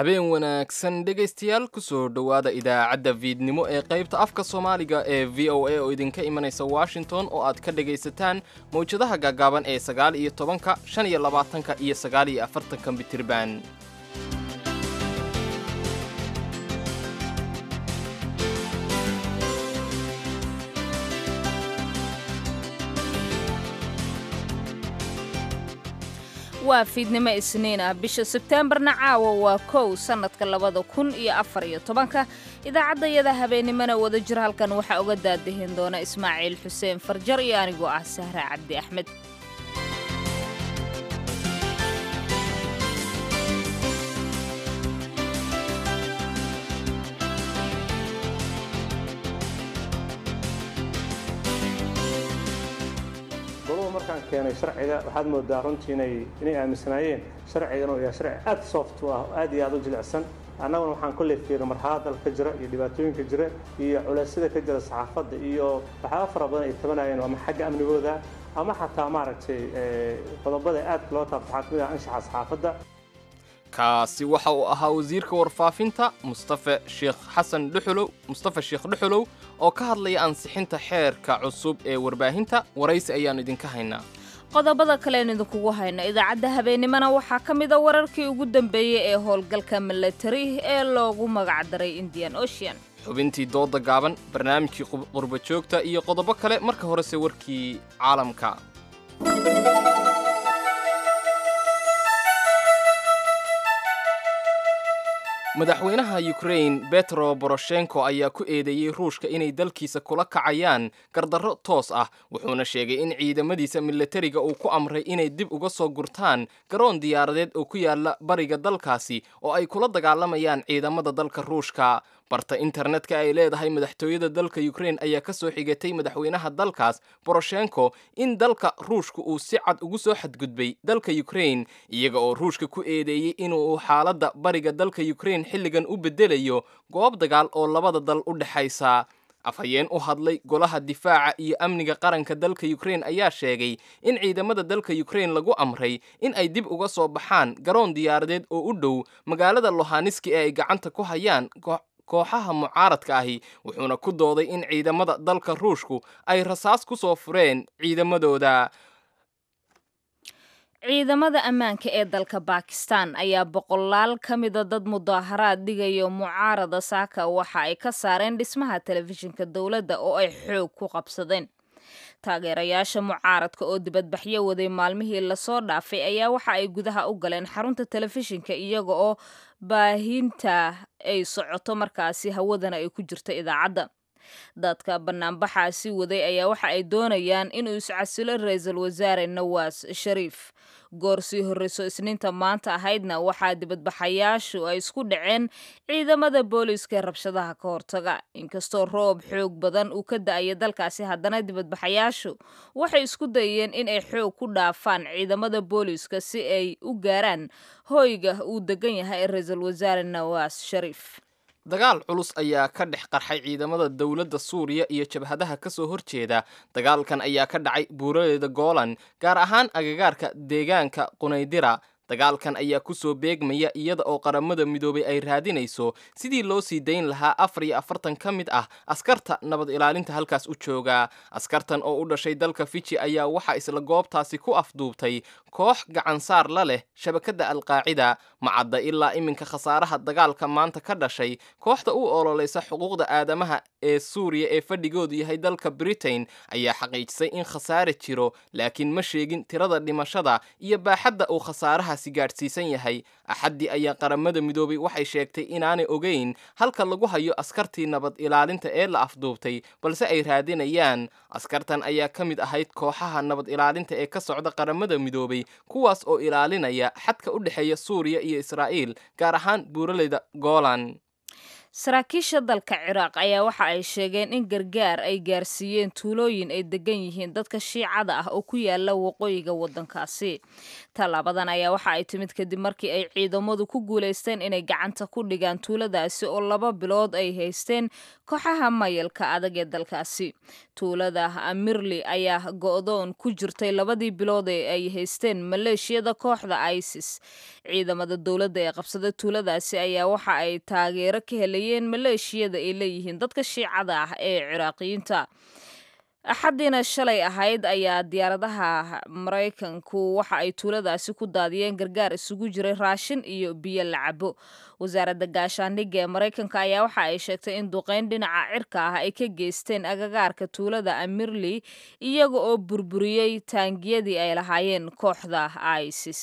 habeen wanaagsan dhegaystayaal kusoo dhowaada idaacadda fiidnimo ee qaybta afka soomaaliga ee v o a oo idinka imanaysa washington oo aad ka dhegaysataan mawjadaha gaagaaban ee sagaal iyo tobanka shan iyo labaatanka iyo sagaal iyo afartanka mitirban waa fiidnimo isniin ah bisha sebteembarna caawa waa kow sannadka labada kun iyo afar iyo tobanka idaacaddayada habeennimona wada jir halkan waxaa uga daadahin doona ismaaciil xuseen farjar iyo anigoo ah sahra cabdi axmed goluhu markaan keenay sharciga waxaad moodaa runtii inay inay aaminsanaayeen sharcigan uu yahay sharci aad soft u ah oo aad iyo aad u jilicsan annaguna waxaan kolley fiirin marxalada dalka jira iyo dhibaatooyinka jira iyo culeysyada ka jira saxaafadda iyo waxyaaba fara badan ay tabanayeen ama xagga amnigooda ama xataa maaragtay qodobada aadka loo taabto waxaa kamid ah anshaxa saxaafadda kaasi waxa uu ahaa wasiirka warfaafinta mustafe sheekh xasan dhuxulow mustafe sheekh dhuxulow oo ka hadlaya ansixinta xeerka cusub ee warbaahinta waraysi ayaannu idinka haynaa qodobada kalean idinkugu hayno idaacadda habeennimona waxaa ka mida wararkii ugu dambeeyey ee howlgalka milatari ee loogu magacdaray indian ocean xubintii dooda gaaban barnaamijkii qurba joogta iyo qodobo kale marka horese warkii caalamka madaxweynaha yukrain betro boroshenko ayaa ku eedeeyey ruushka inay dalkiisa kula kacayaan gardarro toos ah wuxuuna sheegay in ciidamadiisa milatariga uu ku amray inay dib uga soo gurtaan garoon diyaaradeed oo ku yaala bariga dalkaasi oo ay kula dagaalamayaan ciidamada dalka ruushka barta internetka ay leedahay madaxtooyada dalka yukrain ayaa ka soo xigatay madaxweynaha dalkaas boroshenko in dalka ruushka uu si cad ugu soo xadgudbay dalka yukrain iyaga oo ruushka ku eedeeyey inuu xaaladda bariga dalka yukrain xilligan u bedelayo goob dagaal oo labada dal u dhexaysa afhayeen u hadlay golaha difaaca iyo amniga qaranka dalka yukrain ayaa sheegay in ciidamada dalka yukrain lagu amray in ay dib uga soo baxaan garoon diyaaradeed oo u dhow magaalada lohaniski ee ay gacanta ku hayaan kooxaha mucaaradka ahi wuxuuna ku dooday in ciidamada dalka ruushku ay rasaas ku soo fureen ciidamadooda ciidamada ammaanka ee dalka bakistan ayaa boqolaal ka mida dad mudaaharaad dhigayo mucaarada saaka waxa ay ka saareen dhismaha telefishinka dowladda oo ay xoog ku qabsadeen taageerayaasha mucaaradka oo dibadbaxyo waday maalmihii lasoo dhaafay ayaa waxa ay gudaha u galeen xarunta telefishinka iyaga oo baahinta ay socoto markaasi hawadana ay ku jirto idaacadda dadka banaanbaxaasi waday ayaa waxa ay doonayaan inuu iscasilo ra-iisul wasaare nawaas shariif goor sii horreyso isniinta maanta ahaydna waxaa dibadbaxayaashu ay isku dhaceen ciidamada booliiska ee rabshadaha ka hortaga inkastoo roob xoog badan uu ka da-ayo dalkaasi haddana dibadbaxayaashu waxay isku dayeen in ay xoog ku dhaafaan ciidamada booliiska si ay u gaaraan hoyga uu degan yahay ra-iisul wasaare nawaas shariif dagaal culus ayaa ka dhex qarxay ciidamada dowladda suuriya iyo jabhadaha ka soo horjeeda dagaalkan ayaa ka dhacay buuraleyda goolan gaar ahaan agagaarka deegaanka qunaydira dagaalkan ayaa ku soo beegmaya iyada oo qaramada midoobay ay raadinayso sidii loo sii dayn lahaa afar iyo afartan ka mid ah askarta nabad ilaalinta halkaas u jooga askartan oo u dhashay dalka fiji ayaa waxaa isla goobtaasi ku afduubtay koox gacansaar la leh shabakadda alqaacida macadda ilaa iminka khasaaraha dagaalka maanta ka dhashay kooxda u ololeysa xuquuqda aadamaha ee suuriya ee fadhigoodu yahay dalka britain ayaa xaqiijisay in khasaare jiro laakiin ma sheegin tirada dhimashada iyo baaxadda uu khasaarahaasi gaadhsiisan yahay axaddii ayaa qaramada midoobay waxay sheegtay inaanay ogeyn halka lagu hayo askartii nabad ilaalinta ee la afduubtay balse ay raadinayaan askartan ayaa ka mid ahayd kooxaha nabad ilaalinta ee ka socda qaramada midoobay kuwaas oo ilaalinaya xadka u dhexeeya suuriya iyo israa'iil gaar ahaan buuraleyda goolan saraakiisha dalka ciraaq ayaa waxa ay sheegeen in gargaar ay gaarsiiyeen tuulooyin ay degan yihiin dadka shiicada ah oo ku yaala waqooyiga waddankaasi tallaabadan ayaa waxa ay timid kadib markii ay ciidamadu ku guulaysteen inay gacanta ku dhigaan tuuladaasi oo laba bilood ay haysteen kooxaha mayalka adag ee dalkaasi tuulada amirli ayaa go'doon ku jirtay labadii bilood ee ay haysteen maleeshiyada kooxda isis ciidamada dowladda ee qabsada tuuladaasi ayaa waxa ay taageero ka helayeen maleeshiyada ay leeyihiin dadka shiicada ah ee ciraaqiyiinta axaddiina shalay ahayd ayaa diyaaradaha maraykanku waxa ay tuuladaasi ku daadiyeen gargaar isugu jiray raashin iyo biyo la cabo wasaaradda gaashaandhigga ee maraykanka ayaa waxa ay sheegtay in duqeyn dhinaca cirka ah ay ka geysteen agagaarka tuulada amirli iyaga oo burburiyey taangiyadii ay lahaayeen kooxda isis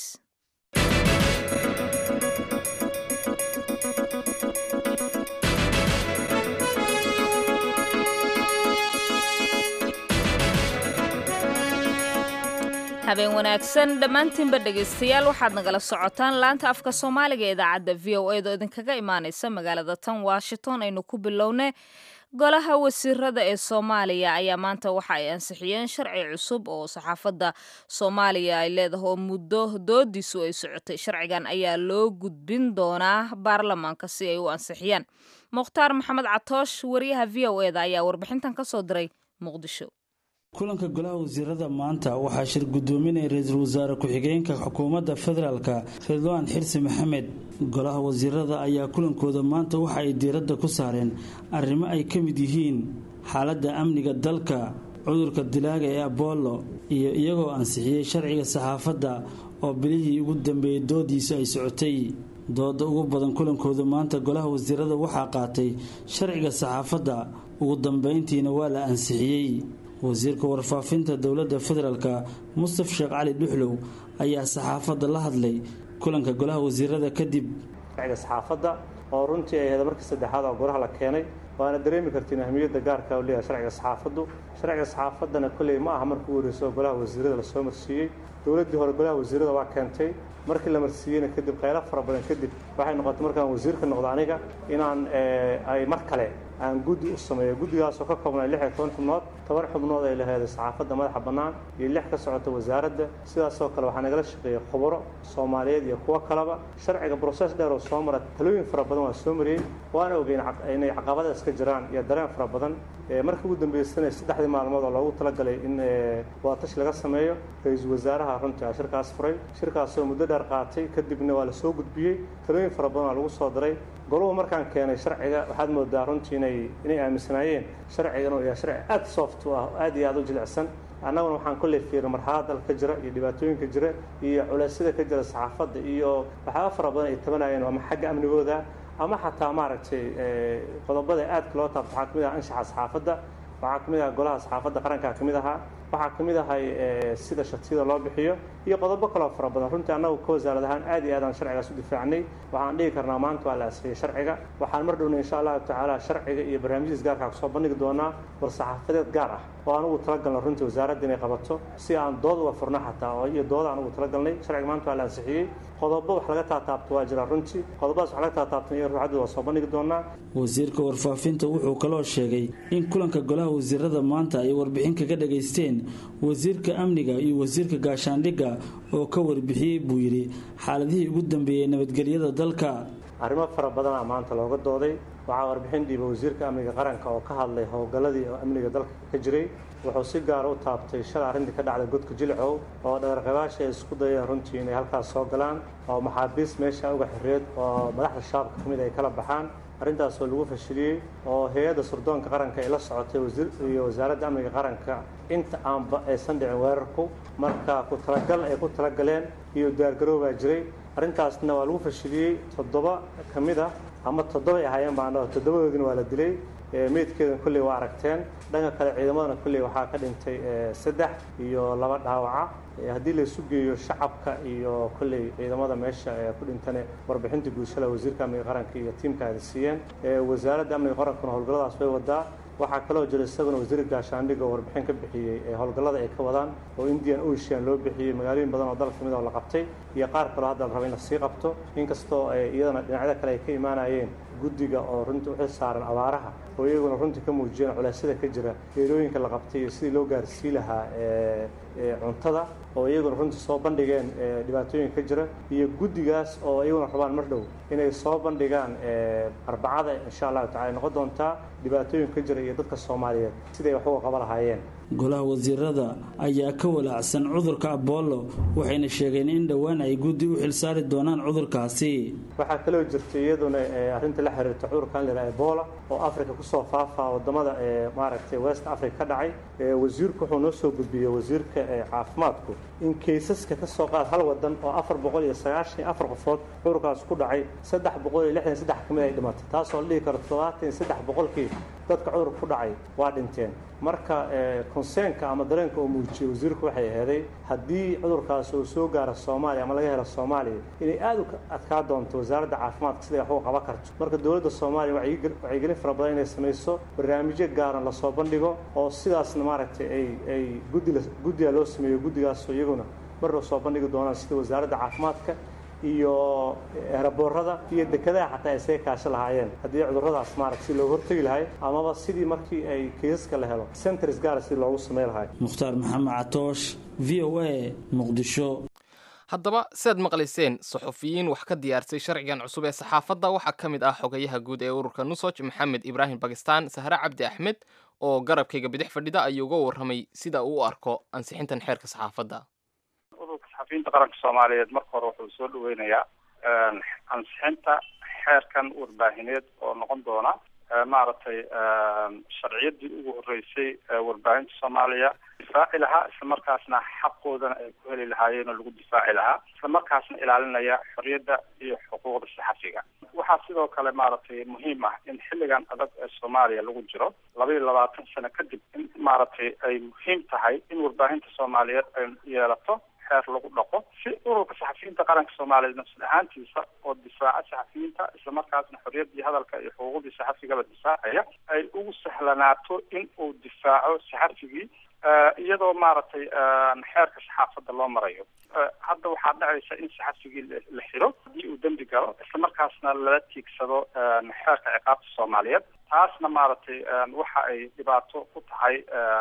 habeen wanaagsan dhammaantiinba dhegaystayaal waxaad nagala socotaan laanta afka soomaaliga ee idaacadda v o eed oo idinkaga imaanaysa magaalada tan washington aynu ku bilownay golaha wasiirada ee soomaaliya ayaa maanta waxa ay ansixiyeen sharci cusub oo saxaafadda soomaaliya ay leedahay oo muddo doodiisu ay socotay sharcigan ayaa loo gudbin doonaa baarlamaanka si ay u ansixiyaan mukhtaar maxamed catoosh wariyaha v o eda ayaa warbixintan ka soo diray muqdisho kulanka golaha wasiirada maanta waxaa shir gudoominaya ra-iisul wasaare ku-xigeenka xukuumadda federaalka ridwaan xirsi maxamed golaha wasiirada ayaa kulankooda maanta waxa ay diiradda ku saareen arrimo ay ka mid yihiin xaaladda amniga dalka cudurka dilaaga ee abollo iyo iyagoo ansixiyey sharciga saxaafadda oo bilihii ugu dambeeyey doodiisa ay socotay dooda ugu badan kulankooda maanta golaha wasiirada waxaa qaatay sharciga saxaafadda ugu dambeyntiina waa la ansixiyey wasiirka warfaafinta dowladda federaalka mustaf sheekh cali dhuxlow ayaa saxaafadda la hadlay kulanka golaha wasiirada kadib sharciga saxaafadda oo runtii ay ahayd markii saddexaad oo goraha la keenay waana dareemi kartiin ahmiyadda gaarka u leeyahay sharciga saxaafaddu sharciga saxaafaddana kolley ma aha markii ugu horreysay oo golaha wasiirada lasoo marsiiyey dowladdii hore golaha wasiirada waa keentay markii la marsiiyeyna kadib kheylo fara badan kadib waxay noqotay markaan wasiirka noqdo aniga inaan ay mar kale aan guddi u sameeyo guddigaasoo ka koobnay lix iyo toban xubnood toban xubnood ay laheeday saxaafadda madaxa bannaan iyo lix ka socota wasaaradda sidaasoo kale waxaa nagala shaqeeyey khubaro soomaaliyeed iyo kuwo kaleba sharciga broses dheer oo soo mara talooyin fara badan waa soo mariyey waana ogeyn inay caqabadaas ka jiraan iyo dareen fara badan markii ugu dambeysana saddexdii maalmood oo loogu talagalay in waatash laga sameeyo ra-iisul wasaaraha runtii a shirkaas furay shirkaasoo muddo dheer qaatay kadibna waa la soo gudbiyey talooyin fara badan waa lagu soo diray goluhu markaan keenay sharciga waxaad moodaa runtii inay inay aaminsanaayeen sharcigan oo yahay sharci aad soft u ah aad iyo aad u jilicsan annaguna waxaan kolley fiirin marxalad dalka ka jira iyo dhibaatooyinka jira iyo culeysyada ka jira saxaafadda iyo waxyaaba fara badan ay tabanayeen ama xagga amnigooda ama xataa maaragtay qodobada aadka loo taabto waxaa kamid ah anshaxa saxaafadda waxaa kamid aha golaha saxaafadda qarankaa kamid ahaa waxaa ka mid ahay sida shatiyada loo bixiyo iyo qodobo kaloo fara badan runtii annagu ka wasaarad ahaan aad iyo aadaan sharcigaas u difaacnay waxaan dhihi karnaa maanta waa la asfiyey sharciga waxaan mar dhowna insha allahu tacaala sharciga iyo barnaamijyadiis gaarkaa kusoo bandhigi doonaa war saxaafadeed gaar ah oo anugu talagalna runtii wasaaradda inay qabato si aan dood uga furno xataa oo iyo dooda anugu talagalnay sharciga maanta waa la ansixiyey qodobo wax laga taataabto waa jira runtii qodobadaas wax laga taataabtan iyo ruuxaddooda waa soo bandhigi doonaa wasiirka warfaafinta wuxuu kaloo sheegay in kulanka golaha wasiirada maanta ay warbixin kaga dhageysteen wasiirka amniga iyo wasiirka gaashaandhigga oo ka warbixiyey buu yidhi xaaladihii ugu dambeeyey nabadgelyada dalka arrimo fara badanaa maanta looga dooday waxaa warbixin dhiiba wasiirka amniga qaranka oo ka hadlay howlgalladii amniga dalka ka jiray wuxuu si gaara u taabtay shalay arrintii ka dhacday godka jilcow oo dhagarqabaasha ay isku dayeen runtii inay halkaas soo galaan oo maxaabiis meesha uga xireed oo madaxda shabaabka ka mid ay kala baxaan arrintaasoo lagu fashiliyey oo hay-adda surdoonka qaranka ay la socotay wasiir iyo wasaaradda amniga qaranka inta aanba aysan dhicin weerarku marka ku talagal ay ku talagaleen iyo diyaargaroobaa jiray arrintaasna waa lagu fashiliyey toddoba ka mid ah ama toddoba ay ahaayeen baan dhaho toddobadoodina waa la dilay meydkeedana kolley waa aragteen dhanka kale ciidamadana kolley waxaa ka dhintay saddex iyo laba dhaawaca haddii la isu geeyo shacabka iyo kolley ciidamada meesha ee ku dhintane warbixinta guushada wasiirka amniga qaranka iyo tiimka ay siiyeen wasaaradda amniga qarankuna howlgalladaas way wadaa waxaa kaloo jira isaguna wasiir gaashaandhig oo warbixin ka bixiyey ee howlgallada ay ka wadaan oo indian ocean loo bixiyey magaalooyin badan oo dalka kamid oo la qabtay iyo qaar kaloo hadda la raba in lasii qabto inkastoo iyadana dhinacyada kale ay ka imaanayeen guddiga oo runtii uxil saaran abaaraha oo iyaguna runtii ka muujiyeen culeysyada ka jira geerooyinka la qabtay iyo sidii loo gaarsii lahaa cuntada oo iyaguna runtii soo bandhigeen dhibaatooyinka ka jira iyo guddigaas oo iyaguna rabaan mar dhow inay soo bandhigaan arbacada insha allahu tacala noqon doontaa dhibaatooyinka ka jira iyo dadka soomaaliyeed siday wax uga qaba lahaayeen golaha wasiirada ayaa ka walaacsan cudurka abollo waxayna sheegeen in dhowaan ay guddi u xilsaari doonaan cudurkaasi waxaa kaloo jirta iyaduna arrinta la xiriirta cudurkan la yidhaha ebola oo africa kusoo faafaa wadamada maaragtay west africa ka dhacay wasiirku wuxuu noo soo gudbiyey wasiirka caafimaadku in kaysaska ka soo qaad hal wadan oo afar boqol iyo sagaashan iyo afar qofood cudurkaas ku dhacay saddex boqol iyo lixdan saddex ka mid ay dhimatay taasoo la dhihi karo toddobaatan iyo saddex boqolkii dadka cudurka ku dhacay waa dhinteen marka konseenka ama dareenka uu muujiyey wasiirku waxay aheeday haddii cudurkaas uu soo gaaro soomaaliya ama laga helo soomaaliya inay aada u adkaa doonto wasaaradda caafimaadka siday wax uga qaban karto marka dowladda soomaaliya wacyigelin fara badan inay samayso barnaamijyo gaaran lasoo bandhigo oo sidaasna maaragtay ay ay guddi guddiga loo sameeyo guddigaasoo iyaguna mar loo soo bandhigi doonaan sida wasaaradda caafimaadka iyo eraboorada iyo dekedaha xataa ay saga kaasho lahaayeen haddii cuduradaas maaragta si looga hortegi lahay amaba sidii markii ay kiisaska la helo centers gaara sidii loogu samey lahay mukhtaar maxamed catoosh v o a muqdisho haddaba siaad maqlayseen saxufiyiin wax ka diyaarsay sharcigan cusub ee saxaafadda waxaa ka mid ah xogayaha guud ee ururka nusoj maxamed ibraahim bakistan sahre cabdi axmed oo garabkayga bidix fadhida ayuu uga warramay sida uu u arko ansixintan xeerka saxaafadda ururka saxafiyiinta qaranka soomaaliyeed marka hore wuxuu soo dhaweynayaa ansixinta xeerkan warbaahineed oo noqon doona maaragtay sharciyadii ugu horeysay warbaahinta soomaaliya difaaci lahaa islamarkaasna xaqoodana ay ku heli lahaayeen oo lagu difaaci lahaa islamarkaasna ilaalinaya xorriyadda iyo xuquuqda saxafiga waxaa sidoo kale maaragtay muhiim ah in xilligan adag ee soomaaliya lagu jiro laba iyo labaatan sano kadib in maaragtay ay muhiim tahay in warbaahinta soomaaliyeed ay yeelato xeer lagu dhaqo si ururka saxafiyiinta qaranka soomaaliyeed nafsad ahaantiisa oo difaaca saxafiyiinta islamarkaasna xorriyaddii hadalka iyo xuquuqdii saxafigaba difaacaya ay ugu sahlanaato in uu difaaco saxafigii iyadoo maaragtay xeerka saxaafadda loo marayo hadda waxaa dhacaysa in saxafigii la xiro haddii uu dembi galo islamarkaasna lala tiigsado xeerka ciqaabta soomaaliyeed taasna maaragtay waxa ay dhibaato ku tahay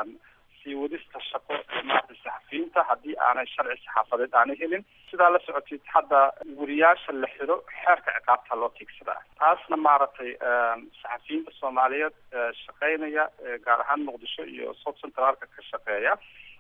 sii wadista shaqo maaragtay saxafiyiinta haddii aanay sharci saxaafadeed aanay helin sidaa la socotid hadda weriyaasha la xiro xeerka ciqaabta loo tiigsadaa taasna maaragtay saxafiyiinta soomaaliyeed shaqeynaya gaar ahaan muqdisho iyo south centraalka ka shaqeeya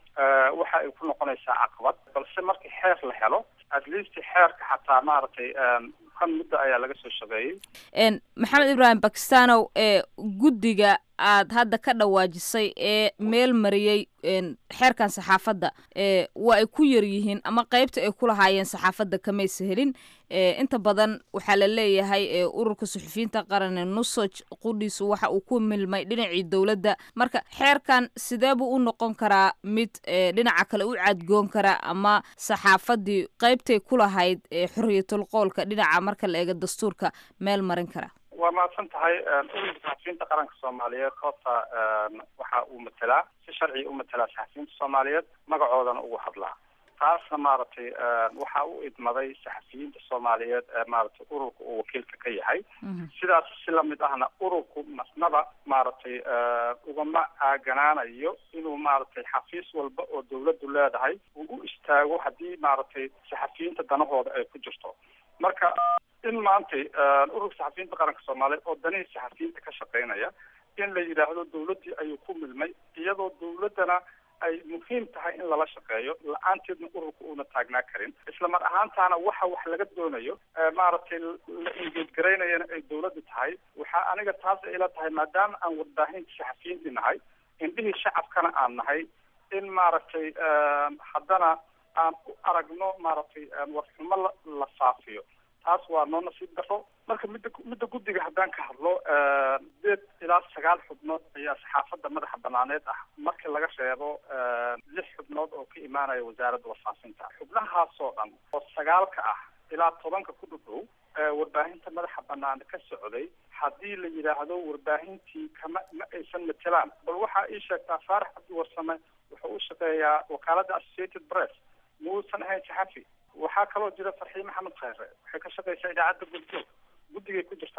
waxa ay ku noqonaysaa caqabad balse markii xeer la helo at least xeerka xataa maaragtay kan muddo ayaa laga soo shaqeeyey maxamed ibraahim bakistanow ee guddiga aad hadda ka dhawaajisay ee meel mariyey xeerkan saxaafadda waa ay ku yar yihiin ama qeybta ay ku lahaayeen saxaafadda kamaysa helin inta badan waxaa la leeyahay ururka suxufiyiinta qaran nusoj qudhiisu waxa uu ku milmay dhinacii dowladda marka xeerkan sidee buu u noqon karaa mid dhinaca kale u cadgoon kara ama saxaafaddii qeybtay ku lahayd xorriyatul qoolka dhinaca marka la eego dastuurka meel marin kara waa mahadsan tahay ururka saxafiyiinta qaranka soomaaliyeed horta waxa uu matelaa si sharciga u matelaa saxafiyiinta soomaaliyeed magacoodana ugu hadlaa taasna maaragtay waxa u idmaday saxafiyiinta soomaaliyeed ee maaragtay ururka uu wakiilka ka yahay sidaas si lamid ahna ururku masnaba maaragtay ugama aaganaanayo inuu maaragtay xafiis walba oo dawladdu leedahay uu u istaago haddii maaragtay saxafiyiinta danahooda ay ku jirto marka in maantay ururka saxafiyiinta qaranka soomaaliyeed oo danihii saxafiyiinta ka shaqeynaya in la yidhaahdo dawladdii ayuu ku milmay iyadoo dawladdana ay muhiim tahay in lala shaqeeyo la-aanteedna ururka uuna taagnaa karin isla mar ahaantaana waxa wax laga doonayo maaragtay la ingeedgaraynayana ay dawladda tahay waxaa aniga taas ila tahay maadaama aan warbaahinta saxafiyiintii nahay indhihii shacabkana aan nahay in maaragtay haddana aan u aragno maaragtay warxumo la la faafiyo taas waa noo nasiib daro marka midda midda guddiga haddaan ka hadlo sideed ilaa sagaal xubnood ayaa saxaafadda madaxa banaaneed ah markii laga reebo lix xubnood oo ka imaanaya wasaaradda warfaafinta xubnahaasoo dhan oo sagaalka ah ilaa tobanka ku dhudhow warbaahinta madaxa banaan ka socday haddii la yidhaahdo warbaahintii kama ma aysan matelaan bal waxaa ii sheegtaa faarax cabdi warsame wuxuu u shaqeeyaa wakaaladda associated press muusan ahayn saxafi waxaa kaloo jira farxiin maxamed khayre waxay ka shaqeysaa idaacadda guddoog guddigay ku jirtaa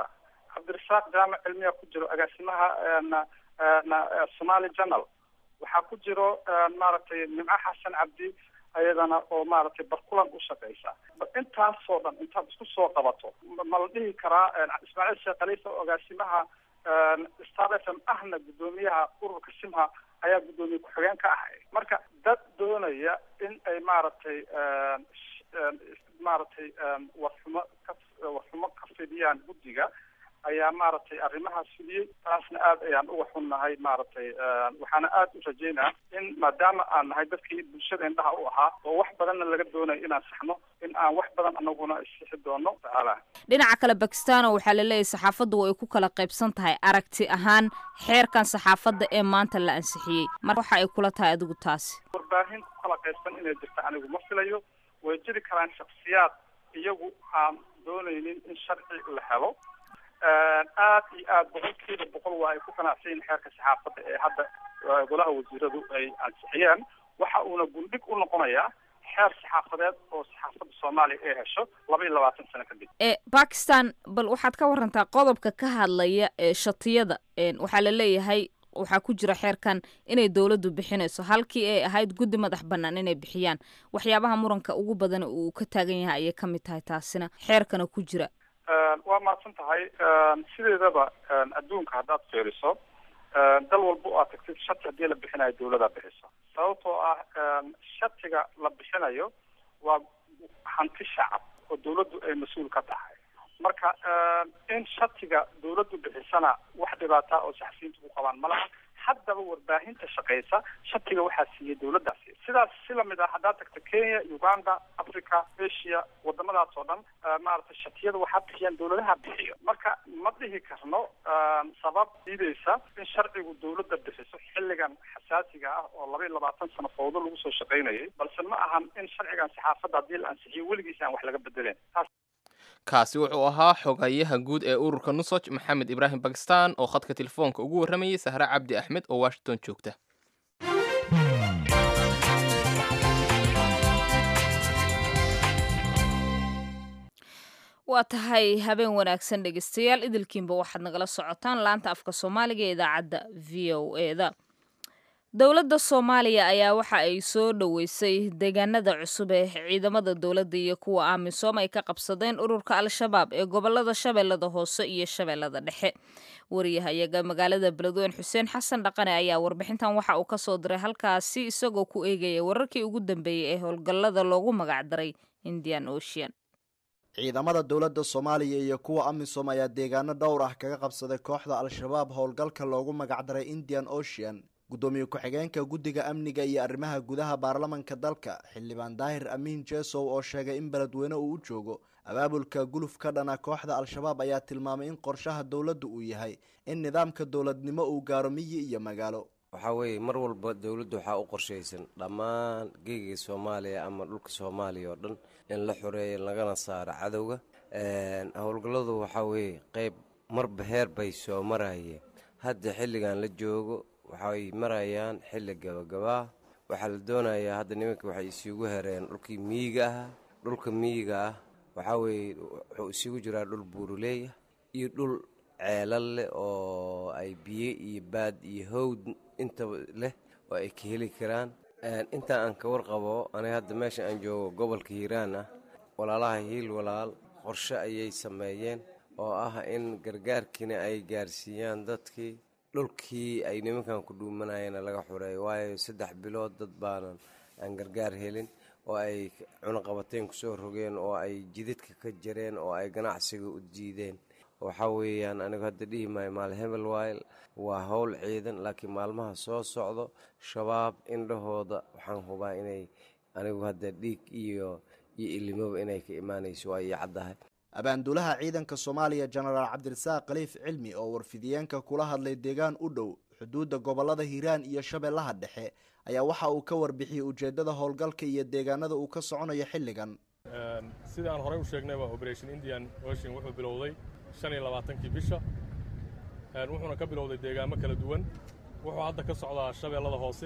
cabdirasaaq jaamac cilmiya ku jiro agaasimaha somali journal waxaa ku jiro maaragtay nimco xasan cabdi ayadana oo maaragtay barkulan u shaqeysa intaasoo dhan intaad isku soo qabato ma la dhihi karaa ismaaciil sheekh khaliifa oo agaasimaha star f m ahna guddoomiyaha ururka simha ayaa guddoomiye ku-xigeen ka ahay marka dad doonaya in ay maaragtay maaragtay warxumo ka warxumo ka fidiyaan guddiga ayaa maaragtay arrimahaas fuliyey taasna aad ayaan uga xunnahay maaragtay waxaana aad u rajeynaa in maadaama aan nahay dadkii bulshada indhaha u ahaa oo wax badanna laga doonayo inaan saxno in aan wax badan anaguna isixi doono tacaala dhinaca kale bakistano waxaa la leeyahay saxaafaddu way ku kala qaybsan tahay aragti ahaan xeerkan saxaafadda ee maanta la ansixiyey mar waxa ay kula tahay adigu taasi warbaahin ku kala qaybsan inay jirta anigu ma filayo way jiri karaan shaksiyaad iyagu aan doonaynin in sharci la helo aad iyo aad boqolkiiba boqol waa ay ku qanacsan yihin xeerka saxaafadda ee hadda golaha wasiiradu ay ansixiyeen waxa uuna gundhig u noqonayaa xeer saxaafadeed oo saxaafadda soomaaliya ay hesho laba iyo labaatan sano kadib e bakistan bal waxaad ka warantaa qodobka ka hadlaya ee shatiyada waxaa la leeyahay waxaa ku jira xeerkan inay dowladdu bixinayso halkii ay ahayd guddi madax bannaan inay bixiyaan waxyaabaha muranka ugu badan uu ka taagan yahay ayay ka mid tahay taasina xeerkana ku jira waa mahadsan tahay sideedaba adduunka haddaad fiiriso dal walba oo aad tagtid shati haddii la bixinayo dawladaa bixiso sababtoo ah shatiga la bixinayo waa hanti shacab oo dawladdu ay mas-uul ka tahay marka in shatiga dawladdu bixisana wax dhibaataa oo saxafiyiintu ku qabaan ma laha haddaba warbaahinta shaqeysa shatiga waxaa siiyey dawladdaasi sidaas si lamid ah haddaad tagto kenya uganda africa asia wadamadaas oo dhan maaragtay shatiyada waxaa bixiyaan dawladaha bixiyo marka ma dhihi karno sabab diideysa in sharcigu dawladda bixiso xilligan xasaasiga ah oo laba iyo labaatan sano fawdo lagu soo shaqaynayay balse ma ahan in sharcigan saxaafadda haddii la ansixiyo weligiis aan wax laga bedeleen kaasi wuxuu ahaa xogayaha guud ee ururka nusoj maxamed ibraahim bakistan oo khadka telefoonka ugu warramayay sahre cabdi axmed oo washington joogta waa tahay habeen wanaagsan dhegeystayaal idilkiinba waxaad nagala socotaan laanta afka soomaaliga ee idaacadda v o eda dowladda soomaaliya ayaa waxa ay soo dhoweysay deegaanada cusub ee ciidamada dowladda iyo kuwa amisom ay ka qabsadeen ururka al-shabaab ee gobolada shabeellada hoose iyo shabeellada dhexe wariyahayaga magaalada beledweyne xuseen xasan dhaqane ayaa warbixintan waxa uu kasoo diray halkaasi isagoo ku eegaya wararkii ugu dambeeyey ee howlgallada loogu magacdaray indian ocean ciidamada dowladda soomaaliya iyo kuwa amisom ayaa deegaano dhowr ah kaga qabsaday kooxda al-shabaab howlgalka loogu magacdaray indian ocean guddoomiye ku-xigeenka guddiga amniga iyo arrimaha gudaha baarlamanka dalka xildhibaan daahir amiin jesow oo sheegay in beledweyne uu u joogo abaabulka guluf ka dhana kooxda al-shabaab ayaa tilmaamay in qorshaha dowladda uu yahay in nidaamka dowladnimo uu gaaro miyi iyo magaalo waxaa weeye mar walba dowladdu waxaa u qorshaysan dhammaan geegiga soomaaliya ama dhulka soomaaliya oo dhan in la xoreeyo lagana saaro cadowga howlgalladu waxaa weeye qeyb marba heer bay soo marayeen hadda xilligan la joogo waxay marayaan xilli gabagabaa waxaa la doonayaa hadda nimanka waxay isugu hereen dhulkii miyiga ah dhulka miyiga ah waxaa weeye wuxuu isugu jiraa dhul buuruleeyah iyo dhul ceelal leh oo ay biyo iyo baad iyo howd intaba leh oo ay ka heli karaan intaa aan ka warqabo aniga hadda meesha aan joogo gobolka hiiraan ah walaalaha hiil walaal qorshe ayay sameeyeen oo ah in gargaarkiina ay gaarsiiyaan dadkii dhulkii ay nimankan ku dhuumanayeenna laga xureeyo waayo saddex bilood dad baanan aan gargaar helin oo ay cunaqabateen kusoo rogeen oo ay jidadka ka jareen oo ay ganacsiga u diideen waxaa weeyaan anigu hadda dhihi maayo maal hebel wayl waa howl ciidan laakiin maalmaha soo socdo shabaab indhahooda waxaan hubaa inay anigu hadda dhiig iyo iyo ilimoba inay ka imaanayso waa ii caddahay abaanduulaha ciidanka soomaaliya jenaraal cabdirasaaq khaliif cilmi oo warfidiyeenka kula hadlay deegaan u dhow xuduudda gobolada hiiraan iyo shabeellaha dhexe ayaa waxa uu ka warbixiyey ujeeddada howlgalka iyo deegaanada uu ka soconayo xilligan sidii aan horey u sheegnayba operation indian ocean wuxuu bilowday shan iyo labaatankii bisha wuxuuna ka bilowday deegaamo kala duwan wuxuu hadda ka socdaa shabeellada hoose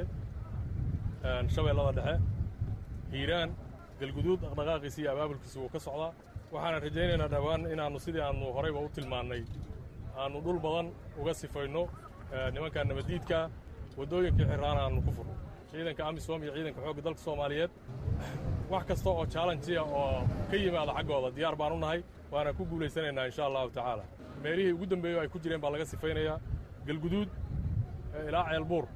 shabeellada dhexe hiiraan galguduud dhaqdhaqaaqiisa iyo abaabulkiisa wuu ka socdaa waxaana rajaynaynaa dhowaan inaannu sidii aannu horeyba u tilmaannay aannu dhul badan uga sifayno nimanka nabaddiidka waddooyinkii xirraana aannu ku furno ciidanka amisom iyo ciidanka xoogga dalka soomaaliyeed wax kasta oo chaalenjiya oo ka yimaada xaggooda diyaar baan u nahay waana ku guulaysanaynaa insha allahu tacaala meelihii ugu dambeeyo ay ku jireen baa laga sifaynayaa galguduud ilaa ceelbuur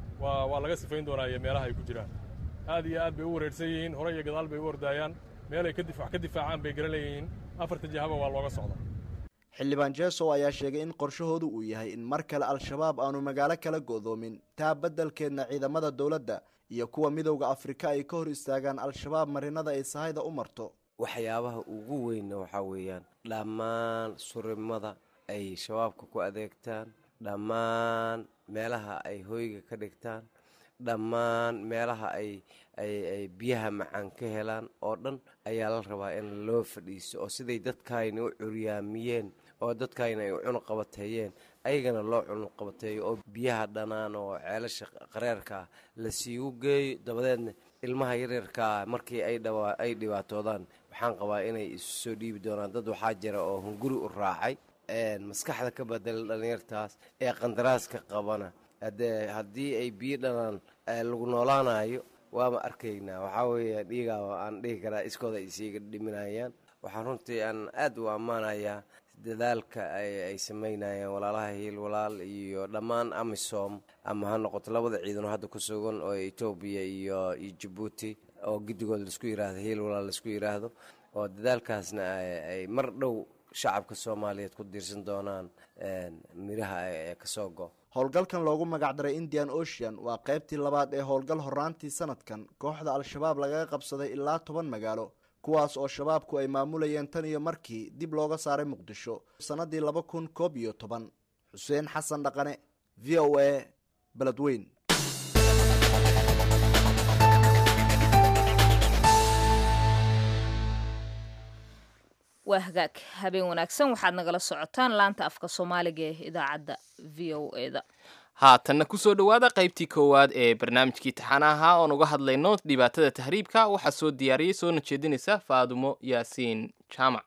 waa laga sifayn doonaa iyo meelaha ay ku jiraan aad iyo aad bay u wareersan yihiin hore iyo gadaal bay u ordaayaan meelay wax ka difaacaan bay garan leeyihiin afarta jihaba waa looga socdaa xildhibaan jeesow ayaa sheegay in qorshahoodu uu yahay in mar kale al-shabaab aanu magaalo kala go'doomin taa beddelkeedna ciidamada dowladda iyo kuwa midowda afrika ay ka hor istaagaan al-shabaab marinada ay sahayda u marto waxyaabaha ugu weynna waxaa weeyaan dhammaan surimada ay shabaabka ku adeegtaan dhammaan meelaha ay hoyga ka dhigtaan dhammaan meelaha ay ay biyaha macaan ka helaan oo dhan ayaa la rabaa in loo fadhiiso oo siday dadkaayna u curyaamiyeen oo dadkaayna ay u cunuqabateeyeen ayagana loo cunuqabateeyo oo biyaha dhanaan oo ceelasha qareerkaa la siigu geeyo dabadeedna ilmaha yaryarkaa markii ay dhibaatoodaan waxaan qabaa inay isu soo dhiibi doonaan dad waxaa jira oo hunguri u raacay maskaxda ka badela dhallinyartaas ee qandaraaska qabana haddii ay biyo dhanaan lagu noolaanayo waama arkaynaa waxaa weeye dhiigaa aan dhihi karaa iskooda ay siiga dhiminayaan waxaan runtii aan aad u ammaanayaa dadaalka ay samaynayaan walaalaha hiil walaal iyo dhammaan amisom ama ha noqoto labada ciidano hadda ku sugan oo etoobiya iyo iyo jabuuti oo giddigood laisku yiraahdo hiil walaal laisku yiraahdo oo dadaalkaasna ay mar dhow shacabka soomaaliyeed ku diirsan doonaan miraha ee kasoo go howlgalkan loogu magacdaray indian ocean waa qaybtii labaad ee howlgal horaantii sanadkan kooxda al-shabaab lagaga qabsaday ilaa toban magaalo kuwaas oo shabaabku ay maamulayeen tan iyo markii dib looga saaray muqdisho sannadii laba kun koob iyo toban xuseen xasan dhaqane v o a beledweyn waa hagaag habeen wanaagsan waxaad nagala socotaan laanta afka soomaaliga ee idaacadda v o e da haatanna kusoo dhowaada qaybtii koowaad ee barnaamijkii taxanaha oon uga hadlayno dhibaatada tahriibka waxaa soo diyaariyey soona jeedinaysa faadumo yaasiin jaamac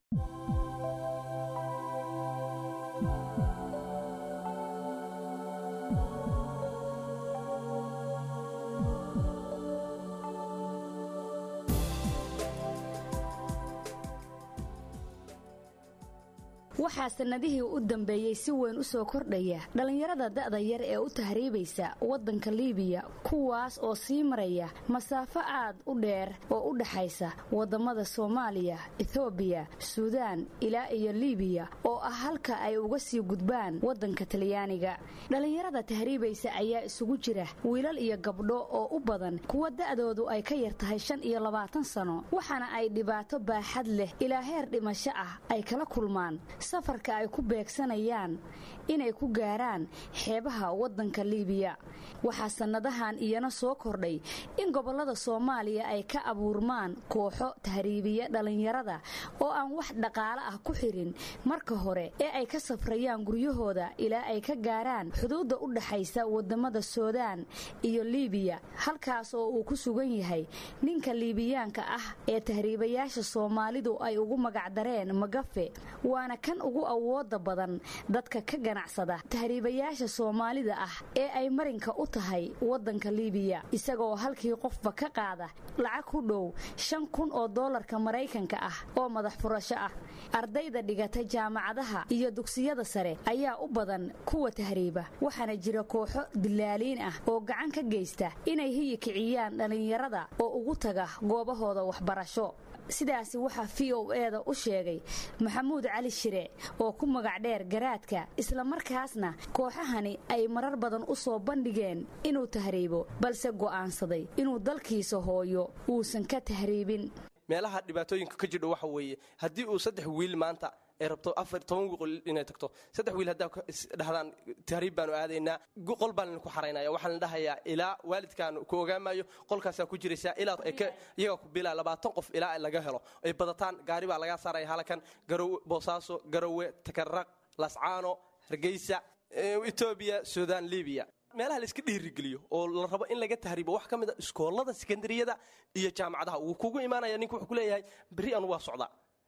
waxaa sannadihii u dambeeyey si weyn u soo kordhaya dhallinyarada da'da yar ee u tahriibaysa waddanka liibiya kuwaas oo sii maraya masaafo aad u dheer oo u dhaxaysa waddammada soomaaliya etoobiya suudaan ilaa iyo liibiya oo ah halka ay uga sii gudbaan waddanka talyaaniga dhallinyarada tahriibaysa ayaa isugu jira wiilal iyo gabdho oo u badan kuwa da'doodu ay ka yar tahay shan iyo labaatan sano waxaana ay dhibaato baaxad leh ilaa heer dhimasho ah ay kala kulmaan safarka ay ku beegsanayaan inay ku gaaraan xeebaha waddanka liibiya waxaa sannadahan iyana soo kordhay in gobollada soomaaliya ay ka abuurmaan kooxo tahriibiya dhallinyarada oo aan wax dhaqaale ah ku xirin marka hore ee ay ka safrayaan guryahooda ilaa ay ka gaaraan xuduudda u dhaxaysa waddammada suudaan iyo liibiya halkaas oo uu ku sugan yahay ninka liibiyaanka ah ee tahriibayaasha soomaalidu ay ugu magacdareen magafe waana kan ugu awooda badan dadka ka ganacsada tahriibayaasha soomaalida ah ee ay marinka u tahay waddanka liibiya isagoo halkii qofba ka qaada lacag ku dhow shan kun oo doolarka maraykanka ah oo madax furasho ah ardayda dhigata jaamacadaha iyo dugsiyada sare ayaa u badan kuwa tahriiba waxaana jira kooxo dilaaliin ah oo gacan ka geysta inay hiyi kiciyaan dhallinyarada oo ugu taga goobahooda waxbarasho sidaasi waxaa v o eda u sheegay maxamuud cali shire oo ku magac dheer garaadka islamarkaasna kooxahani ay marar badan u soo bandhigeen inuu tahriibo balse go'aansaday inuu dalkiisa hooyo uusan ka tahriibin meelaha dhibaatooyinka ka jidho waxa weeye haddii uu saddex wiil maanta ay rabto afar toban wiqol inay tagto saddex wiil haddaa dhahdaan tahriib baanu aadaynaa qol baan idinku xaraynaya waxaan la dhahayaa ilaa waalidkaan ku ogaamayo qolkaasaa ku jiraysaa ilaa iyaga ku bilaa labaatan qof ilaa laga helo ay badataan gaari baa lagaa saaraya halakan garowe boosaaso garowe takaraq lascaano hargeysa etoobiya suudaan libiya meelaha layska dhiirigeliyo oo la rabo in laga tahriibo wax ka mid a iskoolada sekondariyada iyo jaamacadaha wuu kugu imaanaya ninku wuxuu ku leeyahay berri anu waa socdaa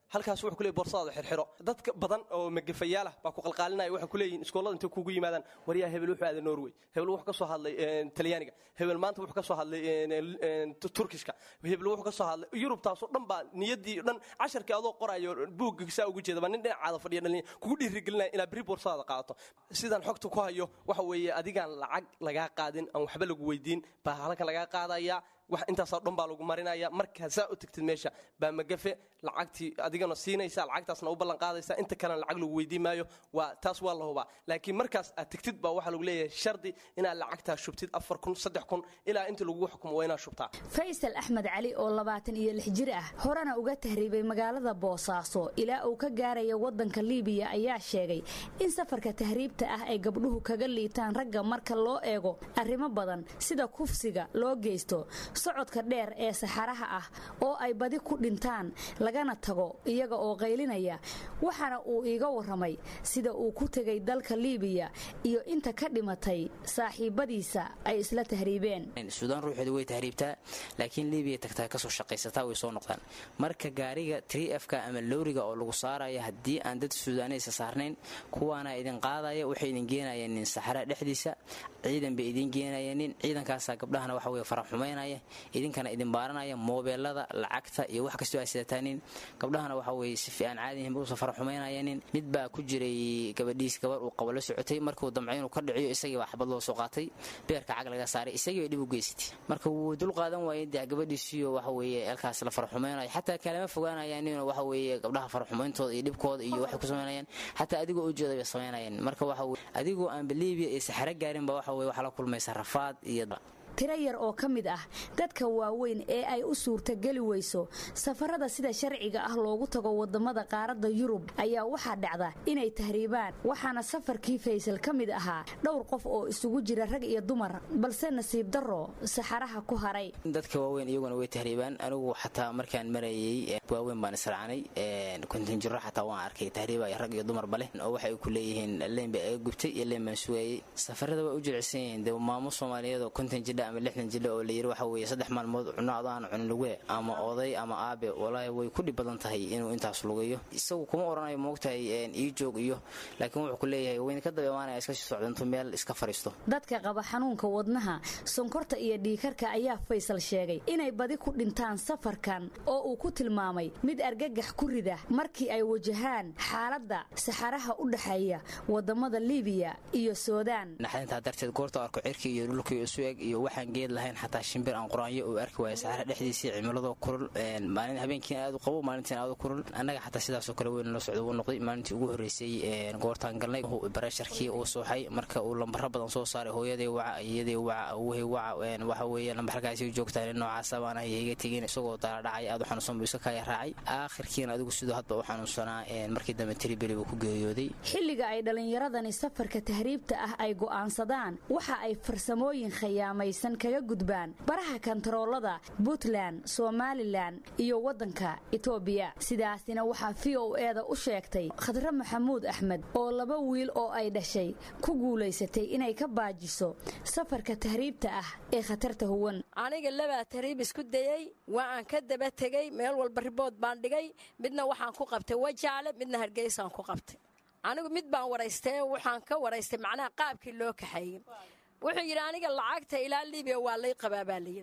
halkaas wuxuu kuleeyay boorsadaada xirxiro dadka badan oo magafayaalah baa ku qalqaalinaya waxay kuleeyihiin iskoolada intay kugu yimaadaan waryaa hebel wuxuu aaday norway hebel wuxuu ka soo hadlay talyaaniga hebel maanta wuxuu ka soo hadlay turkishka hebel wuxuu ka soo hadlay yurubtaasoo dhan baa niyaddii dhan casharkii adoo qorayo buugga saa ugu jeeda baa nin dhinacaada fadhiya dhalin kugu dhiirigelinaya inaad beri boorsadaada qaadato sidaan xogta ku hayo waxa weeye adigaan lacag lagaa qaadin aan waxba lagu weydiin baa halkan lagaa qaadaya wax intaasoo dhan baa lagu marinaya markaa saa u tagtid meesha baa magafe lacagtii adigana siinaysa lacagtaasna u ballan qaadaysa inta kalena lacag lagu weydiin maayo waa taas waa la hubaa laakiin markaas aad tagtid baa waxaa lagu leeyahay shardi inaad lacagtaa shubtid afar kun saddex kun ilaa inta lagu xukumo waa inaad shubtaa faysal axmed cali oo labaatan iyo lix jir ah horena uga tahriibay magaalada boosaaso ilaa uu ka gaaraya waddanka liibiya ayaa sheegay in safarka tahriibta ah ay gabdhuhu kaga liitaan ragga marka loo eego arrimo badan sida kufsiga loo geysto socodka dheer ee saxaraha ah oo ay badi ku dhintaan lagana tago iyaga oo qaylinaya waxaana uu iiga warramay sida uu ku tegay dalka liibiya iyo inta ka dhimatay saaxiibadiisa ay isla tahriibeen suudaan ruuxeedu way tahriibtaa laakiin liibiya tagtaa kasoo shaqaysataa way soo noqdaan marka gaariga trfka ama lowriga oo lagu saaraya haddii aan dad suudaanaysa saarnayn kuwaana idin qaadaya waxay idin geenayeenin saxara dhexdiisa ciidan bay idin geenayanin ciidankaasaa gabdhahana waxa wey faraxumaynaya idinkana idin baaranaya moobeelada lacagta iyo wax kastoo ay sidataanin gabdhahana waxa weye si fiican caadihinba usa faraxumaynayanin mid baa ku jiray gabadhiis gabar uu qabo la socotay markuu damcay inuu ka dhiciyo isagii baa xabad loo soo qaatay beerka cag laga saaray isagii bay dhib u geysatay marka wuu dul qaadan waayey dee gabadhiisiyo waxa weeye elkaas la faraxumaynayo xataa kalama fogaanayaanino waxa weeye gabdhaha faraxumayntooda iyo dhibkooda iyo waxay ku samaynayaan xataa adigoo ujeeda bay samaynayaan marka waxa weye adigoo aanba liibiya iyo saxaro gaarinba waxa weye waxaa la kulmaysa rafaad iyo tiro yar oo ka mid ah dadka waaweyn ee ay u suurtageli weyso safarada sida sharciga ah loogu tago wadamada qaaradda yurub ayaa waxaa dhacda inay tahriibaan waxaana safarkii faysal ka mid ahaa dhowr qof oo isugu jira rag iyo dumar balse nasiib darro saxaraha ku haray dadka waaweyn iyaguna way tahriibaan anigu xataa markaan marayey waaweyn baan israacnay kontinjiro xataa waan arkay tahriiba rag iyo dumarba leh oo waxay ku leeyihiin leen bay aga gubtay iyo leen baan sugayey safarada way u jilicsan yihiin dee maamo soomaaliyeed oo konton jidha ama lixdan jidha oo layiri waxa weeye saddex maalmood cuno adaan cunin lugue ama oday ama aabe walaahi way ku dhib badan tahay inuu intaas lugayo isagu kuma oranayo moogtahay ii joog iyo laakiin wuxuu ku leeyahay wayna ka daba imaanaya iska sii socdantu meel iska fariisto dadka qaba xanuunka wadnaha sonkorta iyo dhiikarka ayaa faysal sheegay inay badi ku dhintaan safarkan oo uu ku tilmaamay mid argagax ku rida markii ay wajahaan xaaladda saxaraha u dhexeeya wadamada liibiya iyo suudaan naxdintaa darteed goorta arko cirki iyo dhulkii isu eg iyo waxaan geed lahayn xataa shimbir aan quraanyo uu arki waaya saxara dhexdiisii cimiladoo kulul maalin habeenkiina aad u qabo maalintiina aad u kulul annaga xataa sidaasoo kale weyn la socda uu noqday maalintii ugu horreysay goortaan galnay bareesharkii uu suuxay marka uu lambaro badan soo saaray hooyaday waca iyadii waca awuhay waca waxa weeye lambarkaasi joogtaan noocaasa baan ahay iga tegin isagoo daladhacay aad u xanuunsan buu iska kaya raacay aakhirkiina adigu sidoo hadba u xanuunsanaa markii dambe tribeli buu ku geeriyooday xilliga ay dhallinyaradani safarka tahriibta ah ay go'aansadaan waxa ay farsamooyin khayaamaysan kaga gudbaan baraha kantaroolada puntland somalilan iyo waddanka etoobiya sidaasina waxaa v o eeda u sheegtay khadre maxamuud axmed oo laba wiil oo ay dhashay ku guulaysatay inay ka baajiso safarka tahriibta ah ee khatarta huwan aniga labaa tahriib isku dayey waa aan ka daba tegey meel walba ribood baan dhigay midna waxaan ku qabtay wajaale midna hargeysaan ku qabtay anigu mid baan waraystay waxaan ka waraystay macnaha qaabkii loo kaxeeyey wuxuu yidhi aniga lacagta ilaa libiya waa lay qabaa baa layidhi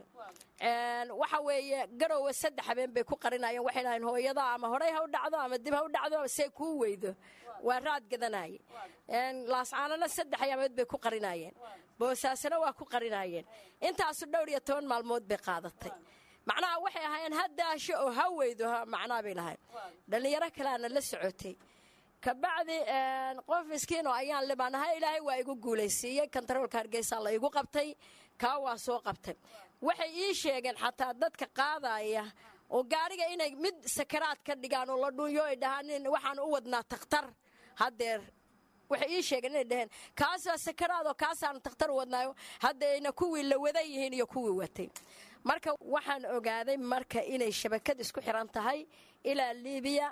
waxa weeye garowe saddex habeen bay ku qarinayeen waxay dhahayn hooyada ama horey ha u dhacdo ama dib ha u dhacdo see kuu weydo waa raad gadanaye laascaanana saddex ayaamood bay ku qarinayeen boosaasana waa ku qarinayeen intaasu dhowr iyo toban maalmood bay qaadatay macnaha waxay ahaayeen ha daasho oo ha weydo macnaa bay lahayn dhallinyaro kaleana la socotay kabacdi qof miskiinoo ayaan libaanahay ilaahay waa igu guulaysiiyey kantaroolka hargeysa la igu qabtay kaa waa soo qabtay waxay ii sheegeen xataa dadka qaadaya oo gaariga inay mid sakaraad ka dhigaan oo la dhuunyo ay dhahaan waxaan u wadnaa takhtar haddeer waxay ii sheegeen inay dhaheen kaas waa sakaraad oo kaasaan takhtar u wadnaayo haddayna kuwii la wada yihiin iyo kuwii watay marka waxaan ogaaday marka inay shabakad isku xiran tahay ilaa libiya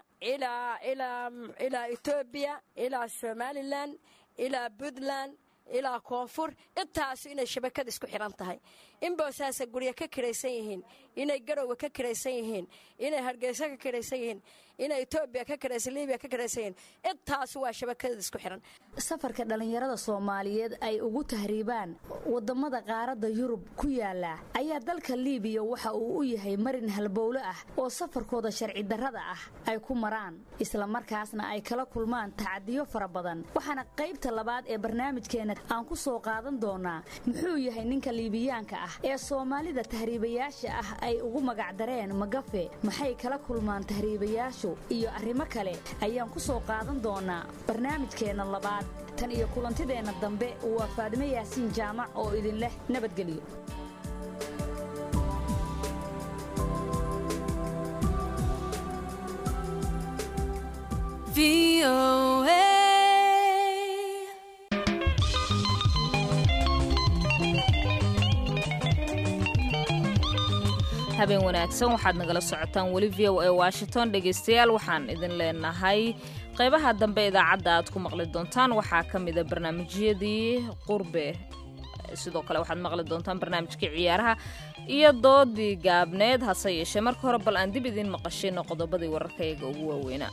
ilaa etoobiya ilaa somalilan ilaa puntland ilaa koonfur intaasu inay shabakad isku xiran tahay in boosaasa guryo ka kiraysan yihiin inay garowga ka kiraysan yihiin inay hargeysa ka kiraysan yihiin inay etoobiya ka kiraysan libiya ka kiraysan yihiin intaasi waa shabakadada isku xihan safarka dhallinyarada soomaaliyeed ay ugu tahriibaan wadamada qaaradda yurub ku yaala ayaa dalka liibiya waxa uu u yahay marin halbowle ah oo safarkooda sharci darrada ah ay ku maraan islamarkaasna ay kala kulmaan tacadiyo fara badan waxaana qaybta labaad ee barnaamijkeena aan ku soo qaadan doonaa muxuu yahay ninka liibiyaanka ah ee soomaalida tahriibayaasha ah ay ugu magacdareen magafe maxay kala kulmaan tahriibayaashu iyo arrimo kale ayaan ku soo qaadan doonaa barnaamijkeenna labaad tan iyo kulantideenna dambe waa faadime yaasiin jaamac oo idin leh nabadgelyo habeen wanaagsan waxaad nagala socotaan weli v o a washington dhegaystayaal waxaan idin leenahay qaybaha dambe idaacadda aad ku maqli doontaan waxaa ka mida barnaamijyadii qurbe sidoo kale waxaad maqli doontaan barnaamijkii ciyaaraha iyo doodii gaabneed hase yeeshee marka hore bal aan dib idiin maqashayno qodobadii wararkayaga ugu waaweynaa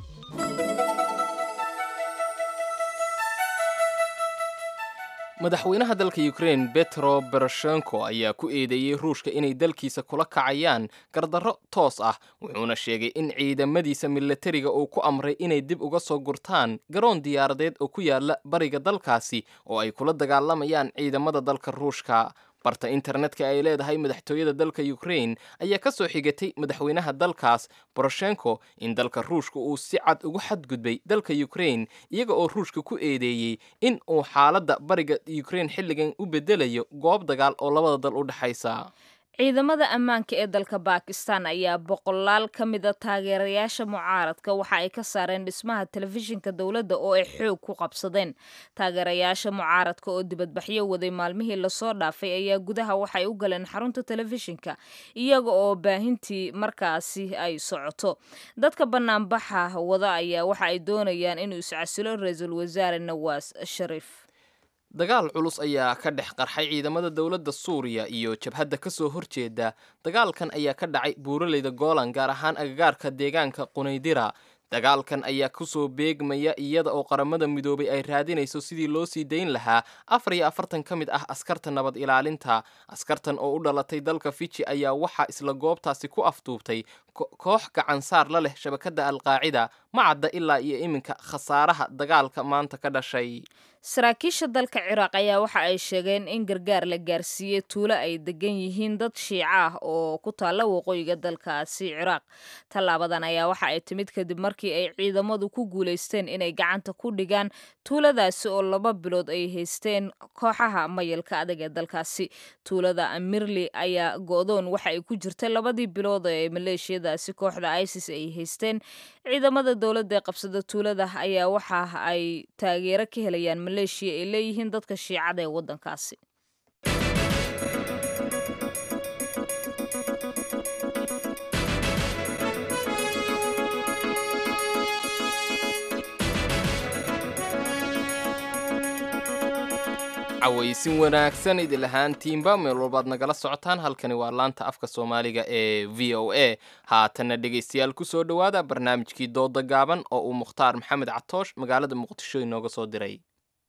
madaxweynaha dalka ukrein betro beroshenko ayaa ku eedeeyey ruushka inay dalkiisa kula kacayaan gardarro toos ah wuxuuna sheegay in ciidamadiisa milatariga uu ku amray inay dib uga soo gurtaan garoon diyaaradeed oo ku yaala bariga dalkaasi oo ay kula dagaalamayaan ciidamada dalka ruushka barta internetka ay leedahay madaxtooyada dalka ukrein ayaa ka soo xigatay madaxweynaha dalkaas boroshenko in dalka ruushka uu si cad ugu xadgudbay dalka ukrein iyaga oo ruushka ku eedeeyey in uu xaaladda bariga ukrein xilligan u bedelayo goob dagaal oo labada dal u dhexaysa ciidamada ammaanka ee dalka bakistan ayaa boqolaal ka mida taageerayaasha mucaaradka waxa ay ka saareen dhismaha telefishinka dowladda oo ay xoog ku qabsadeen taageerayaasha mucaaradka oo dibadbaxyo waday maalmihii lasoo dhaafay ayaa gudaha waxay u galeen xarunta telefishinka iyaga oo baahintii markaasi ay socoto dadka banaanbaxa wada ayaa waxa ay doonayaan inuu iscasilo ra-iisul wasaare nawaas shariif dagaal culus ayaa ka dhex qarxay ciidamada dowladda suuriya iyo jabhadda ka soo horjeeda dagaalkan ayaa ka dhacay buuraleyda goolan gaar ahaan agagaarka deegaanka qunaydira dagaalkan ayaa kusoo beegmaya iyada oo qaramada midoobay ay raadinayso sidii loo sii dayn lahaa afar iyo afartan ka mid ah askarta nabad ilaalinta askartan oo u dhalatay dalka fiji ayaa waxaa isla goobtaasi ku afduubtay koox gacansaar la leh shabakadda alqaacida ma cadda ilaa iyo iminka khasaaraha dagaalka maanta ka dhashay saraakiisha dalka ciraaq ayaa waxa ay sheegeen in gargaar la gaarsiiyey tuulo ay degan yihiin dad shiico ah oo ku taalla waqooyiga dalkaasi ciraaq tallaabadan ayaa waxa ay timid kadib markii ay ciidamadu ku guulaysteen inay gacanta ku dhigaan tuuladaasi oo laba bilood ay haysteen kooxaha mayalka adag ee dalkaasi tuulada amirli ayaa go-doon waxa ay ku jirtay labadii bilood ee maleeshiyadaasi kooxda isis ay haysteen ciidamada dowladda ee qabsada tuulada ayaa waxa ay taageero ka helayaan maleeshiya ay leeyihiin dadka shiicada ee waddankaasi cawaysin wanaagsan idil ahaantiinba meel walbaad nagala socotaan halkani waa laanta afka soomaaliga ee v o a haatanna dhegaystayaal ku soo dhowaada barnaamijkii dooda gaaban oo uu mukhtaar maxamed catoosh magaalada muqdisho inooga soo diray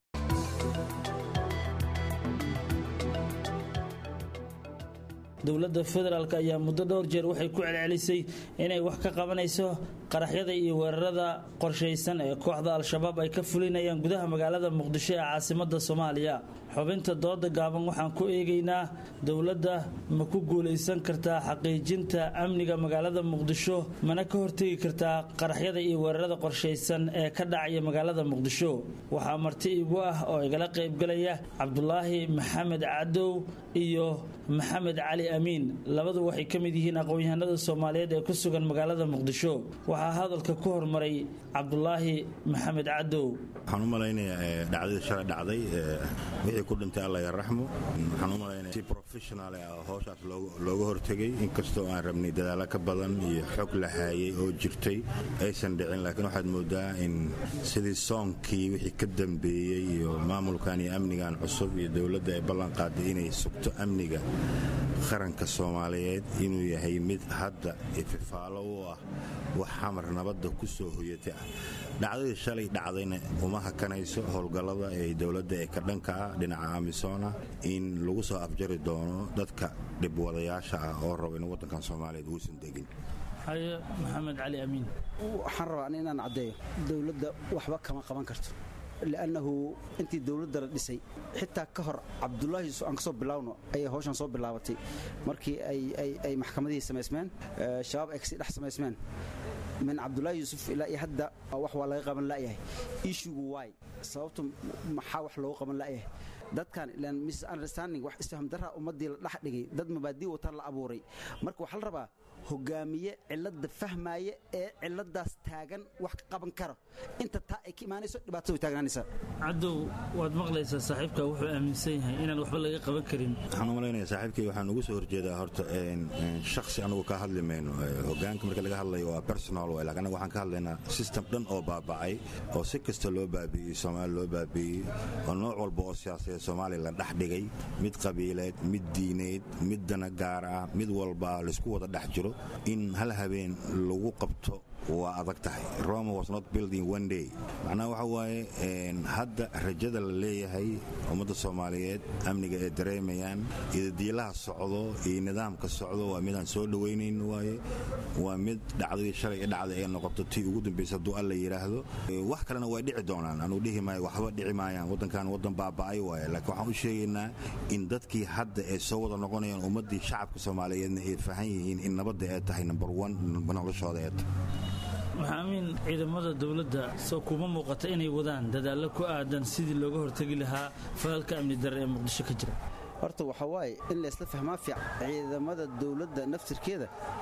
dowladda federaalk ayaa muddo dhowr jeer waxay ku celcelisay inay wax ka qabanayso qaraxyada iyo weerarada qorshaysan ee kooxda al-shabaab ay ka fulinayaan gudaha magaalada muqdisho ee caasimada soomaaliya xubinta dooda gaaban waxaan ku eegaynaa dowladda ma ku guulaysan kartaa xaqiijinta amniga magaalada muqdisho mana ka hortegi kartaa qaraxyada iyo weerarada qorshaysan ee ka dhacaya magaalada muqdisho waxaa marti igu ah oo igala qaybgalaya cabdulaahi maxamed cadow iyo maxamed cali amiin labadu waxay ka mid yihiin aqoon-yahanada soomaaliyeed ee ku sugan magaalada muqdisho waxaa hadalka ku hormaray cabdulaahi maxamed cadow waxaan u malaynayaa dhacdadii shalay dhacday wixii ku dhintay alla yaraxmo waxaan u malaynaya si professional ah howshaas looga hortegay inkastoo aan rabnay dadaalo ka badan iyo xog la haayay oo jirtay aysan dhicin laakiin waxaad moodaa in sidii soonkii wixii ka dambeeyey iyo maamulkan iyo amnigan cusub iyo dowladda ay ballan qaaday inay sugto amniga qaranka soomaaliyeed inuu yahay mid hadda ififaalo u ah wax xamar nabadda ku soo hoyatay ah dhacdadii shalay dhacdayna uma hakanayso howlgallada ee dowladda ee ka dhanka ah dhinaca amisona in lagu soo afjari doono dadka dhibwadayaasha ah oo raba in waddankan soomaaliyeed uusan degin haye maxamed cali amiin waxaan rabaa inaan caddeeyo dowladda waxba kama qaban karto liannahu intii dowladda la dhisay xitaa ka hor cabdulaahi aan ka soo bilaawno ayay hawshan soo bilaabatay markii ay maxkamadihii samaysmeen shabaab ay kasii dhex samaysmeen min cabdulaahi yuusuf ilaa iyo hadda wax waa laga qaban la'yahay ishugu waay sababtu maxaa wax loogu qaban la'yahay dadkan ilaan misunderstanding wax isfaham darra ummaddii la dhex dhigay dad mabaadii wataan la abuuray marka waxaa la rabaa hogaamiye cilladda fahmaaya ee cilladdaas taagan wax ka qaban karo inta taa ay ka imaanayso dhibaatada way taagnaanaysaa cadow waad maqlaysaa saaxiibka wuxuu aaminsan yahay inaan waxba laga qaban karin waxaan u malaynaya saaxiibkay waxaan ugu soo horjeedaa horta shakhsi anugu ka hadli mayno hogaanka marka laga hadlayo waa personal way laakiin anaga waxaan ka hadlaynaa system dhan oo baaba'ay oo si kasta loo baabi'iyey soomaali loo baabi'iyey oo nooc walba oo siyaasadeed soomaaliya la dhex dhigay mid qabiileed mid diineed mid dana gaar ah mid walba laysku wada dhex jiro in hal habeen lagu qabto waa adag tahay roma was not building one day macnaha waxa waaye hadda rajada la leeyahay ummadda soomaaliyeed amniga ay dareemayaan idadiilaha socdo iyo nidaamka socdo waa midaan soo dhowaynayn waaye waa mid dhacdadii shalay ee dhacday ay noqoto tii ugu dambaysa hadduu alla yidhaahdo wax kalena way dhici doonaan anuu dhihi maayo waxba dhici maayaan waddankan waddan baaba'ay waaye laakiin waxaan u sheegaynaa in dadkii hadda ay soo wada noqonayaan ummaddii shacabka soomaaliyeedna ay fahan yihiin in nabadda ay tahay number one noloshooda ee tahay waxaa amiin ciidamada dowladda soo kuma muuqata inay wadaan dadaallo ku aadan sidii looga hortegi lahaa falalka amni darre ee muqdisho ka jira horta waxaa waaye in laysla fahmaa fiican ciidamada dowladda naftirkeeda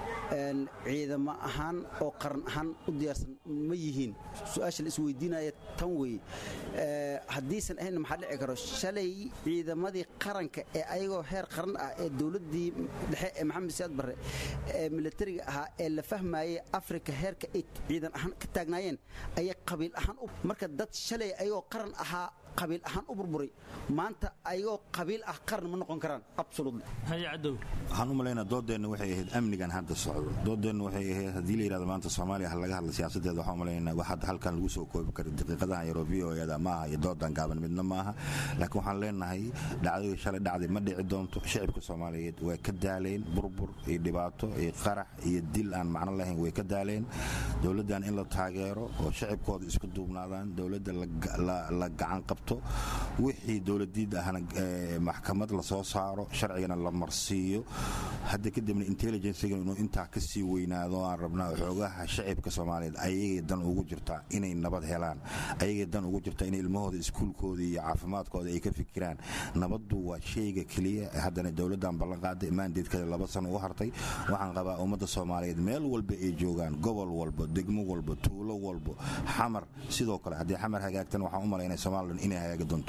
ciidamo ahaan oo qaran ahaan u diyaarsan ma yihiin su-aasha la isweydiinaya tan weeye haddiisan ahayn maxaa dhici karo shalay ciidamadii qaranka ee ayagoo heer qaran ah ee dowladdii dhexe ee maxamed siyaad barre ee militariga ahaa ee la fahmayey afrika heerka ay ciidan ahaan ka taagnaayeen ayay qabiil ahaan u marka dad shalay ayagoo qaran ahaa qabiil ahaan u burburay maanta ayagoo qabiil ah qaran ma noqon karaan absolutely waxaan u malaynaa doodeenna waxay ahayd amnigan hadda socdo doodeenna waxay ahayd haddii la yidhahdo maanta soomaaliya ha laga hadla siyaasadeeda waxaan u malaynaa wax hadda halkan lagu soo koobi kara daqiiqadahan yaroo v o eeda maaha iyo doodan gaaban midna maaha laakiin waxaan leenahay dhacdadii shalay dhacday ma dhici doonto shicibka soomaaliyeed way ka daaleen burbur iyo dhibaato iyo qarax iyo dil aan macno lahayn way ka daaleen dowladdan in la taageero oo shicibkooda isku duubnaadaan dowladda la gacan qabto wixii dowladiid ahna maxkamad lasoo saaro sharcigana la marsiiyo hadda kadibna intelligencega inuu intaa ka sii weynaado aan rabnaa xoogaha shacibka soomaaliyeed ayagay dan ugu jirtaa inay nabad helaan ayagay dan ugu jirtaa inay ilmahooda iskuulkooda iyo caafimaadkooda ay ka fikiraan nabaddu waa shayga keliya haddana dowladdan ballanqaaday maandeedkeeda laba sano u hartay waxaan qabaa ummadda soomaaliyeed meel walba ay joogaan gobol walba degmo walba tuulo walba xamar sidoo kale haddii xamar hagaagtana waxaan u malaynaya somalilan inay hagaagi doonto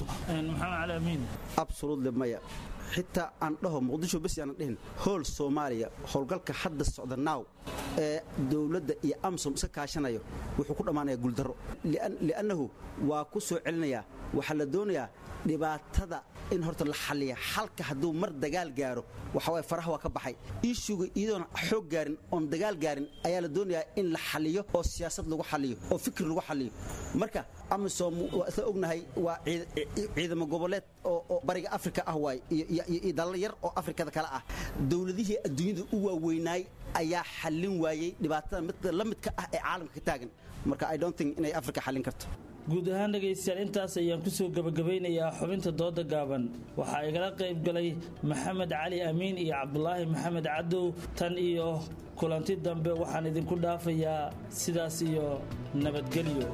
absolutely maya xitaa aan dhaho muqdisho bes aanan dhihin hool soomaaliya howlgalka hadda socda naaw ee dowladda iyo amsom iska kaashanayo wuxuu ku dhammaanayaa guuldarro li'annahu waa ku soo celinayaa waxaa la doonayaa dhibaatada in horta la xalliya xalka hadduu mar dagaal gaaro waxa waye faraha waa ka baxay ishuga iyadoona xoog gaarin oon dagaal gaarin ayaa la doonayaa in la xalliyo oo siyaasad lagu xalliyo oo fikir lagu xalliyo marka amisom waa isla ognahay waa ciidamo goboleed oo bariga afrika ah waay iyo dalal yar oo afrikada kale ah dowladihii adduunyada u waaweynaay ayaa xallin waayey dhibaatada midda la midka ah ee caalamka ka taagan marka i don't think inay afrika xallin karto guud ahaan dhegaystayaal intaas ayaan ku soo gebagabaynayaa xubinta dooda gaaban waxaa igala qayb galay maxamed cali amiin iyo cabdulaahi maxamed cadow tan iyo kulanti dambe waxaan idinku dhaafayaa sidaas iyo nabadgelyo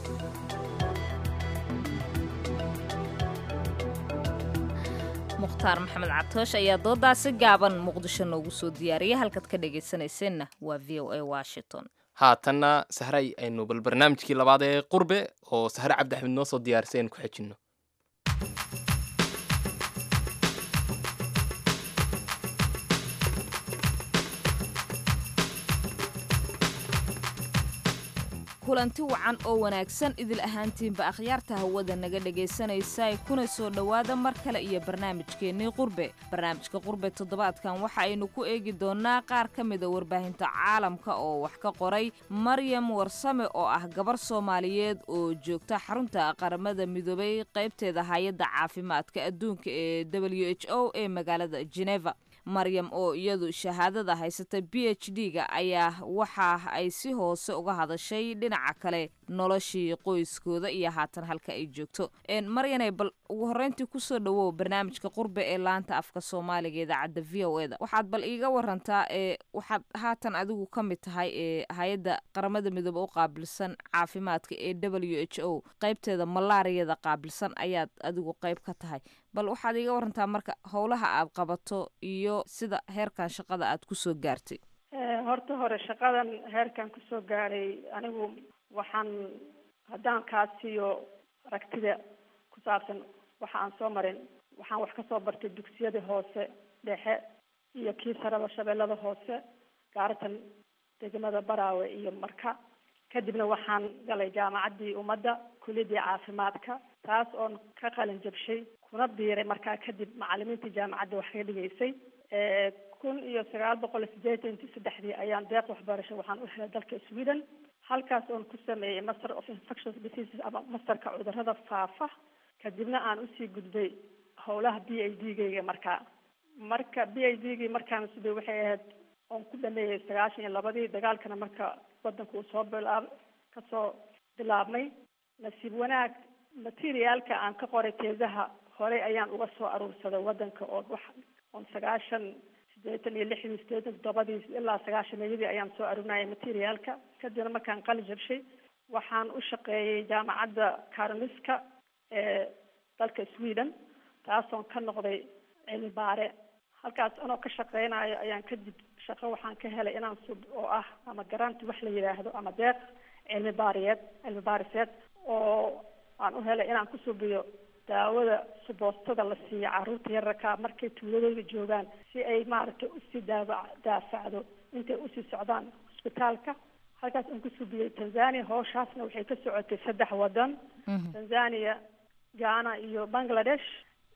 mukhtaar maxamed cabtoosh ayaa doodaasi gaaban muqdisho noogu soo diyaariyay halkaad ka dhegaysanayseena waa v o a washington haatanna sahray aynu bal barnaamijkii labaad ee qurbe oo sahre cabdi axmed noo soo diyaarisay aynu ku xejinno kulanti wacan oo wanaagsan idil ahaantiinba akhyaarta hawada naga dhegaysanaysa kuna soo dhowaada mar kale iyo barnaamijkeennii qurbe barnaamijka qurbe toddobaadkan waxa aynu ku eegi doonnaa qaar ka mida warbaahinta caalamka oo wax ka qoray maryam warsame oo ah gabar soomaaliyeed oo joogta xarunta qaramada midoobay qaybteeda hay-adda caafimaadka adduunka ee w h o ee magaalada geneva maryam oo iyadu shahaadada haysata b h d-ga ayaa waxa ay si hoose uga hadashay dhinaca kale noloshii qoyskooda iyo haatan halka ay joogto maryanay bal ugu horreyntii kusoo dhawow barnaamijka qurbe ee laanta afka soomaaliga idaacadda v o eda waxaad bal iiga warantaa ee waxaad haatan adigu ka mid tahay ee hay-adda qaramada midoobe u qaabilsan caafimaadka ee w h o qaybteeda malaariyada qaabilsan ayaad adigu qayb ka tahay bal waxaad iiga warantaa marka howlaha aad qabato iyo sida heerkan shaqada aad kusoo gaartay horta hore shaqadan heerkan kusoo gaadhay anigu waxaan haddaan kaa siiyo aragtida ku saabsan waxa aan soo marin waxaan wax kasoo bartay dugsiyadii hoose dhexe iyo kii saraba shabeellada hoose gaaratan degmada baraawe iyo marka kadibna waxaan galay jaamacaddii ummadda kuliyadii caafimaadka taas oon ka qalin jabshay kuna biiray markaa kadib macalimiintii jaamacadda wax ka dhigaysay kun iyo sagaal boqol sideetanki saddexdii ayaan deeq waxbarasho waxaan u helay dalka sweden halkaas oon ku sameeyey master of infectious diseases ama masterka cudurada faafa kadibna aan usii gudbay howlaha b a d gayga markaa marka b a d gii markaan subay waxay ahayd oon ku dhameeyey sagaashan iyo labadii dagaalkana marka wadanka uu soo bilaab kasoo bilaabmay nasiib wanaag materiaalka aan ka qoray teesaha horey ayaan uga soo aruursaday wadanka oo wax oon sagaashan sideetan iyo lixdii sideetan toddobadii ilaa sagaashameeyadii ayaan soo arurinayay materiaalka kadibna markaan qali jabshay waxaan u shaqeeyey jaamacadda karolinska ee dalka sweden taasoon ka noqday cilmi baare halkaas anoo ka shaqeynayo ayaan kadib shaqo waxaan ka helay inaan sub oo ah ama garanti wax la yidhaahdo ama deeq cilmi baariyeed cilmi baariseed oo aan u helay inaan ku subiyo daawada suboostada la siiyo carruurta yararka markay tuuladooda joogaan si ay maaragtay usii daawa daafacdo intay usii socdaan hosbitaalka halkaas aan ku subiyey tanzania howshaasna waxay ka socotay saddex wadan tanzania ghana iyo bangladesh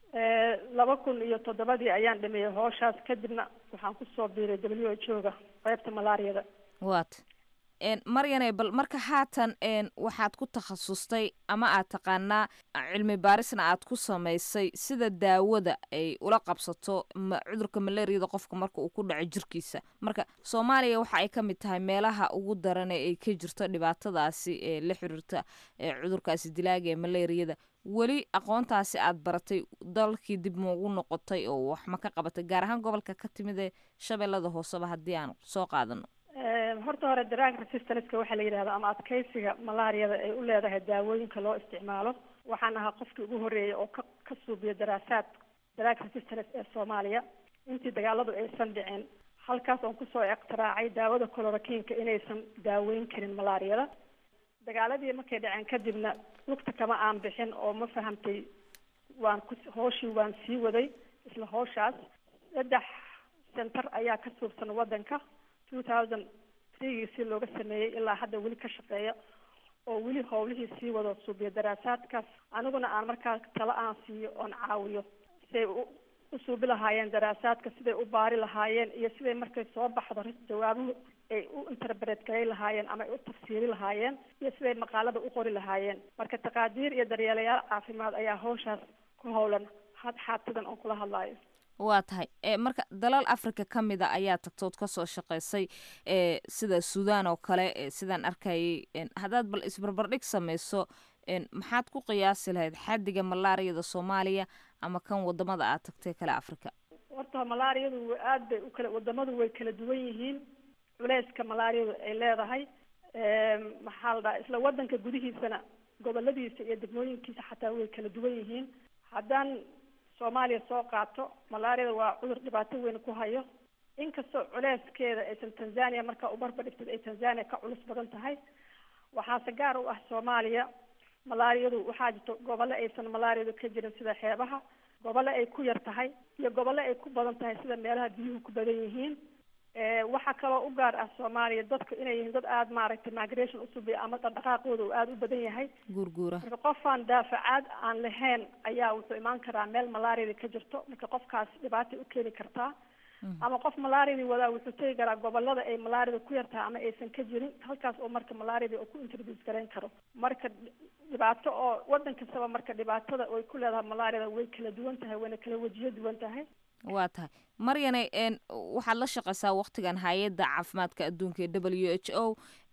laba kun iyo toddobadii ayaan dhameeyey howshaas kadibna waxaan kusoo biiray w h o ga qaybta malaariyada wat maryane bal marka haatan waxaad ku takhasustay ama aad taqaanaa cilmi baarisna aad ku samaysay sida daawada ay ula qabsato cudurka malaariyada qofka marka uu ku dhaco jirkiisa marka soomaaliya waxa ay ka mid tahay meelaha ugu daran ee ay ka jirto dhibaatadaasi ee la xiriirta cudurkaasi dilaaga ee malaariyada weli aqoontaasi aad baratay dalkii dib maugu noqotay oo wax ma ka qabatay gaar ahaan gobolka ka timid ee shabeellada hooseba haddii aan soo qaadano horta hore drug resistanceka waxaa la yidhahda ama adkeysiga malaariyada ay u leedahay daawooyinka loo isticmaalo waxaan ahaa qofkii ugu horreeyay oo ka ka suubiya daraasaad drug resistance ee soomaaliya intii dagaaladu aysan dhicin halkaas oon kusoo iqtiraacay daawada colorokinka inaysan daaweyn karin malaariyada dagaaladii markay dhaceen kadibna lugta kama aan bixin oo ma fahamtay waan ku hooshii waan sii waday isla hooshaas saddex center ayaa ka suubsan wadanka two thousand threegii si looga sameeyey ilaa hadda weli ka shaqeeya oo weli howlihii sii wado suubiya daraasaadkaas aniguna aan markaa talo aan siiyo oon caawiyo siday u suubi lahaayeen daraasaadka siday u baari lahaayeen iyo siday markay soo baxdo jawaabuhu ay u interpret garay lahaayeen ama ay u tafsiiri lahaayeen iyo siday maqaalada u qori lahaayeen marka taqaadiir iyo daryeelayaal caafimaad ayaa hawshaas ku howlan had xaatidan oon kula hadlaayo waa tahay marka dalal africa ka mid a ayaa tagtood kasoo shaqeysay sida sudan oo kale sidaan arkayay haddaad bal isbarbardhig sameyso maxaad ku qiyaasi lahayd xaddiga malaariyada soomaaliya ama kan wadamada aad tagtay kale africa horta malaariyadu aad bay ukala wadamadu way kala duwan yihiin culeyska malaariyadu ay leedahay maxaa la dhaha isla wadanka gudihiisana goboladiisa iyo degmooyinkiisa xataa way kala duwan yihiin haddaan soomaaliya soo qaato malaariyada waa cudur dhibaato weyn ku hayo inkastoo culeyskeeda aysan tanzania markaa ubarba dhigtid ay tanzania ka culus badan tahay waxaase gaar u ah soomaaliya malaariyadu waxaa jirto gobollo aysan malaariyadu ka jirin sida xeebaha gobollo ay ku yar tahay iyo gobollo ay ku badan tahay sida meelaha biyuhu ku badan yihiin waxaa kaloo u gaar ah soomaaliya dadku inay yihiin dad aada maaragtay migration usubiya ama dhaqdhaqaaqooda uu aada u badan yahay guurguura marka qofaan daafacaad aan lahayn ayaa wuxuu imaan karaa meel malaariyada ka jirto marka qofkaas dhibaatay u keeni kartaa ama qof malaariyadii wadaa wuxuu tegi karaa gobolada ay malaariyada ku yartahay ama aysan ka jirin halkaas oo marka malaariyada uu ku introduce garayn karo marka dhibaato oo wadan kastaba marka dhibaatada ay ku leedahay malaariyada way kala duwan tahay wayna kala wajiyo duwan tahay waa tahay maryane n waxaad la shaqaysaa waktigan hay-adda caafimaadka adduunka ee w h o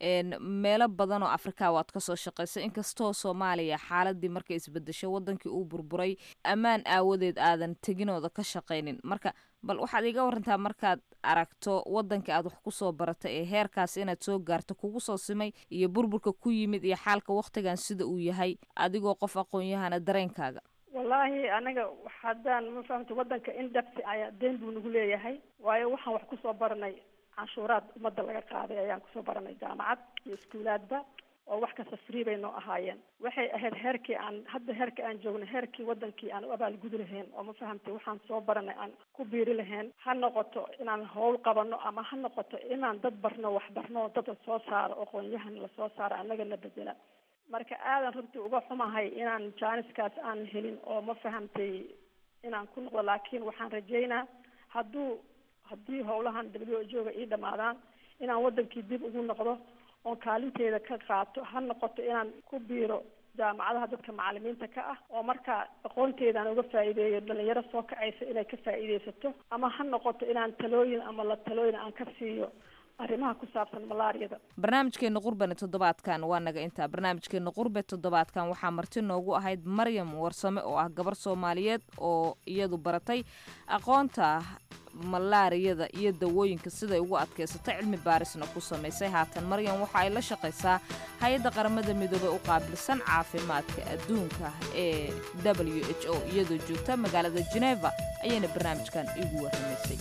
meelo badan oo afrika waad kasoo shaqaysay inkastoo soomaaliya xaaladii markay isbedesho wadankii uu burburay ammaan aawadeed aadan teginooda ka shaqaynin marka bal waxaad iga warantaa markaad aragto wadanka aad wax kusoo baratay ee heerkaas inaad soo gaarto kugu soo simay iyo burburka ku yimid iyo xaalka waktigan sida uu yahay adigoo qof aqoon-yahana dareenkaaga wallaahi anaga haddaan ma fahamta wadanka in dhabti ayaa deen buu nagu leeyahay waayo waxaan wax kusoo baranay canshuuraad ummadda laga qaaday ayaan kusoo baranay jaamacad iyo iskuulaadba oo wax kasta free bay noo ahaayeen waxay ahayd heerkii aan hadda heerka aan joogno heerkii wadankii aan u abaalgudi lahayn oo ma fahamtay waxaan soo baranay aan ku biiri lahayn ha noqoto inaan howl qabano ama ha noqoto inaan dad barno wax barno dad la soo saaro aqoon-yahan lasoo saaro annagana bedela marka aadan runtii uga xumahay inaan jaaniskaas aan helin oo ma fahamtay inaan ku noqdo laakiin waxaan rajeynaa hadduu haddii howlahan w h o ga ii dhamaadaan inaan wadankii dib ugu noqdo oon kaalinteeda ka qaato ha noqoto inaan ku biiro jaamacadaha dadka macalimiinta ka ah oo markaa aqoonteedaan uga faa'iideeyo dhalinyaro soo kacaysa inay ka faa'iideysato ama ha noqoto inaan talooyin ama la talooyin aan ka siiyo arrimaha ku saabsan malaariyada barnaamijkeena qurbani toddobaadkan waa naga intaa barnaamijkeena qurbe toddobaadkan waxaa marti noogu ahayd maryam warsame oo ah gabar soomaaliyeed oo iyadu baratay aqoonta malaariyada iyo dawooyinka siday ugu adkaysatay cilmi baarisna ku samaysay haatan maryam waxa ay la shaqaysaa hay-adda qaramada midoobey u qaabilsan caafimaadka adduunka ee w h o iyadoo joogta magaalada geneva ayayna barnaamijkan igu warramaysay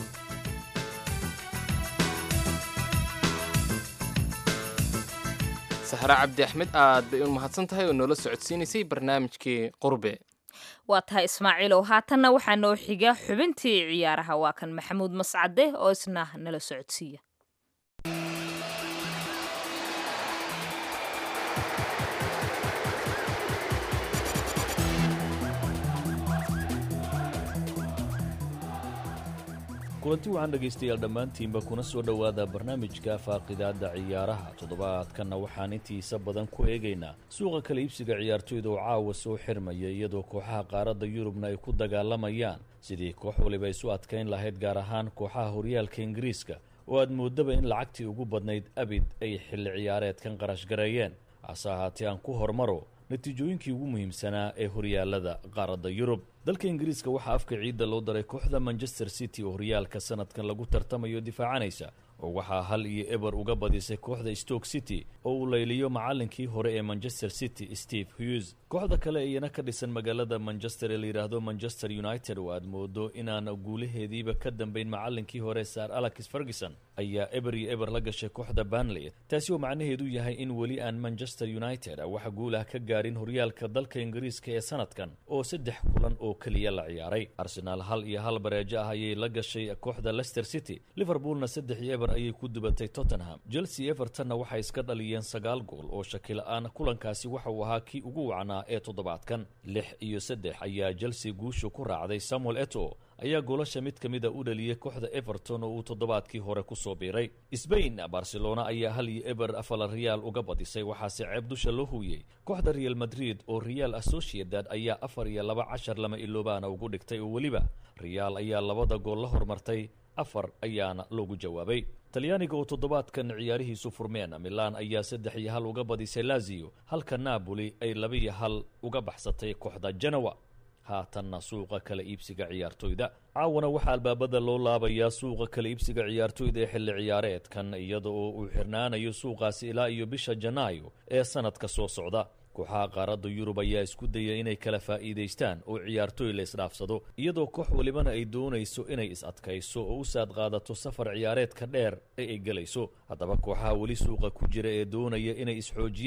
sahre cabdi axmed aad bay u mahadsan tahay oo noola socodsiinaysay barnaamijkii qurbe waa tahay ismaaciilow haatanna waxaa noo xiga xubintii ciyaaraha waa kan maxamuud mascade oo isna nala socodsiiya kulanti waxaan dhegaystayaal dhammaantiinba kuna soo dhowaada barnaamijka faaqidaadda ciyaaraha toddobaadkanna waxaan intiisa badan ku eegaynaa suuqa kala iibsiga ciyaartoyda oo caawa soo xirmaya iyadoo kooxaha qaaradda yurubna ay ku dagaalamayaan sidii koox waliba isu adkayn lahayd gaar ahaan kooxaha horyaalka ingiriiska oo aad moodaba in lacagtii ugu badnayd abid ay xilli ciyaareedkan qarash gareeyeen hase ahaatee aan ku hormaro natiijooyinkii ugu muhiimsanaa ee horyaalada qaaradda yurub dalka ingiriiska waxaa afka ciidda loo daray kooxda manchester city oo horyaalka sanadkan lagu tartamayo difaacanaysa oo waxaa hal iyo eber uga badisay kooxda stoke city oo uu layliyo macallinkii hore ee manchester city steve hughes kooxda kale iyana ka dhisan magaalada manchester ee layidhaahdo manchester united oo aad moodo inaan guulaheediiba ka dambayn macallinkii hore sar alex ferguson ayaa eber iyo eber la gashay kooxda banley taasi oo macnaheedu yahay in weli aan manchester united wax guul ah ka gaarin horyaalka dalka ingiriiska ee sanadkan oo saddex kulan oo keliya la ciyaaray arsenaal hal iyo hal bareejo ah ayay la gashay kooxda leicester city liverpoolna saddex iyo eber ayay ku dubatay tottenham chelsea evertonna waxay iska dhaliyeen sagaal gool oo shakila-aan kulankaasi waxa uu ahaa kii ugu wacnaa ee toddobaadkan lix iyo saddex ayaa chelsea guusha ku raacday samuel eto ayaa goolasha mid ka mida u dhaliyey kooxda everton oo uu toddobaadkii hore ku soo biiray sbain barcelona ayaa hal iyo eber afala reyaal uga badisay waxaase ceeb dusha loo huuyey kooxda real madrid oo real associated ayaa afar iyo laba cashar lama iloobaana ugu dhigtay oo weliba reyaal ayaa labada gool la hormartay afar ayaana loogu jawaabay talyaaniga oo toddobaadkan ciyaarihiisu furmeen milaan ayaa saddex iyo hal uga badisay lazio halka napoli ay laba iyo hal uga baxsatay kooxda genowa haatanna suuqa kala iibsiga ciyaartoyda caawana waxaa albaabada loo laabayaa suuqa kala iibsiga ciyaartoyda ee xilli ciyaareedkan iyada oo uu xirnaanayo suuqaasi ilaa iyo bisha janaayo ee sanadka soo socda kooxaha qaaradda yurub ayaa isku daya inay kala faa'iidaystaan oo ciyaartooy la isdhaafsado iyadoo koox walibana ay doonayso inay is adkayso oo u saad qaadato safar ciyaareedka dheer ee ay gelayso haddaba kooxaha weli suuqa ku jira ee doonaya inay isxoojiyaan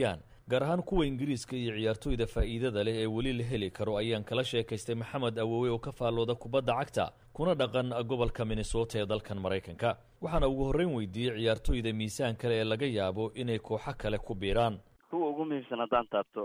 gaar ahaan kuwa ingiriiska iyo ciyaartooyda faa'iidada leh ee weli la heli karo ayaan kala sheekaystay maxamed awowe oo ka faallooda kubadda cagta kuna dhaqan gobolka minnesota ee dalkan maraykanka waxaana ugu horreyn weydiiyey ciyaartooyda miisaan kale ee laga yaabo inay kooxo kale ku biiraan kuwa ugu muhiimsan haddaan taabto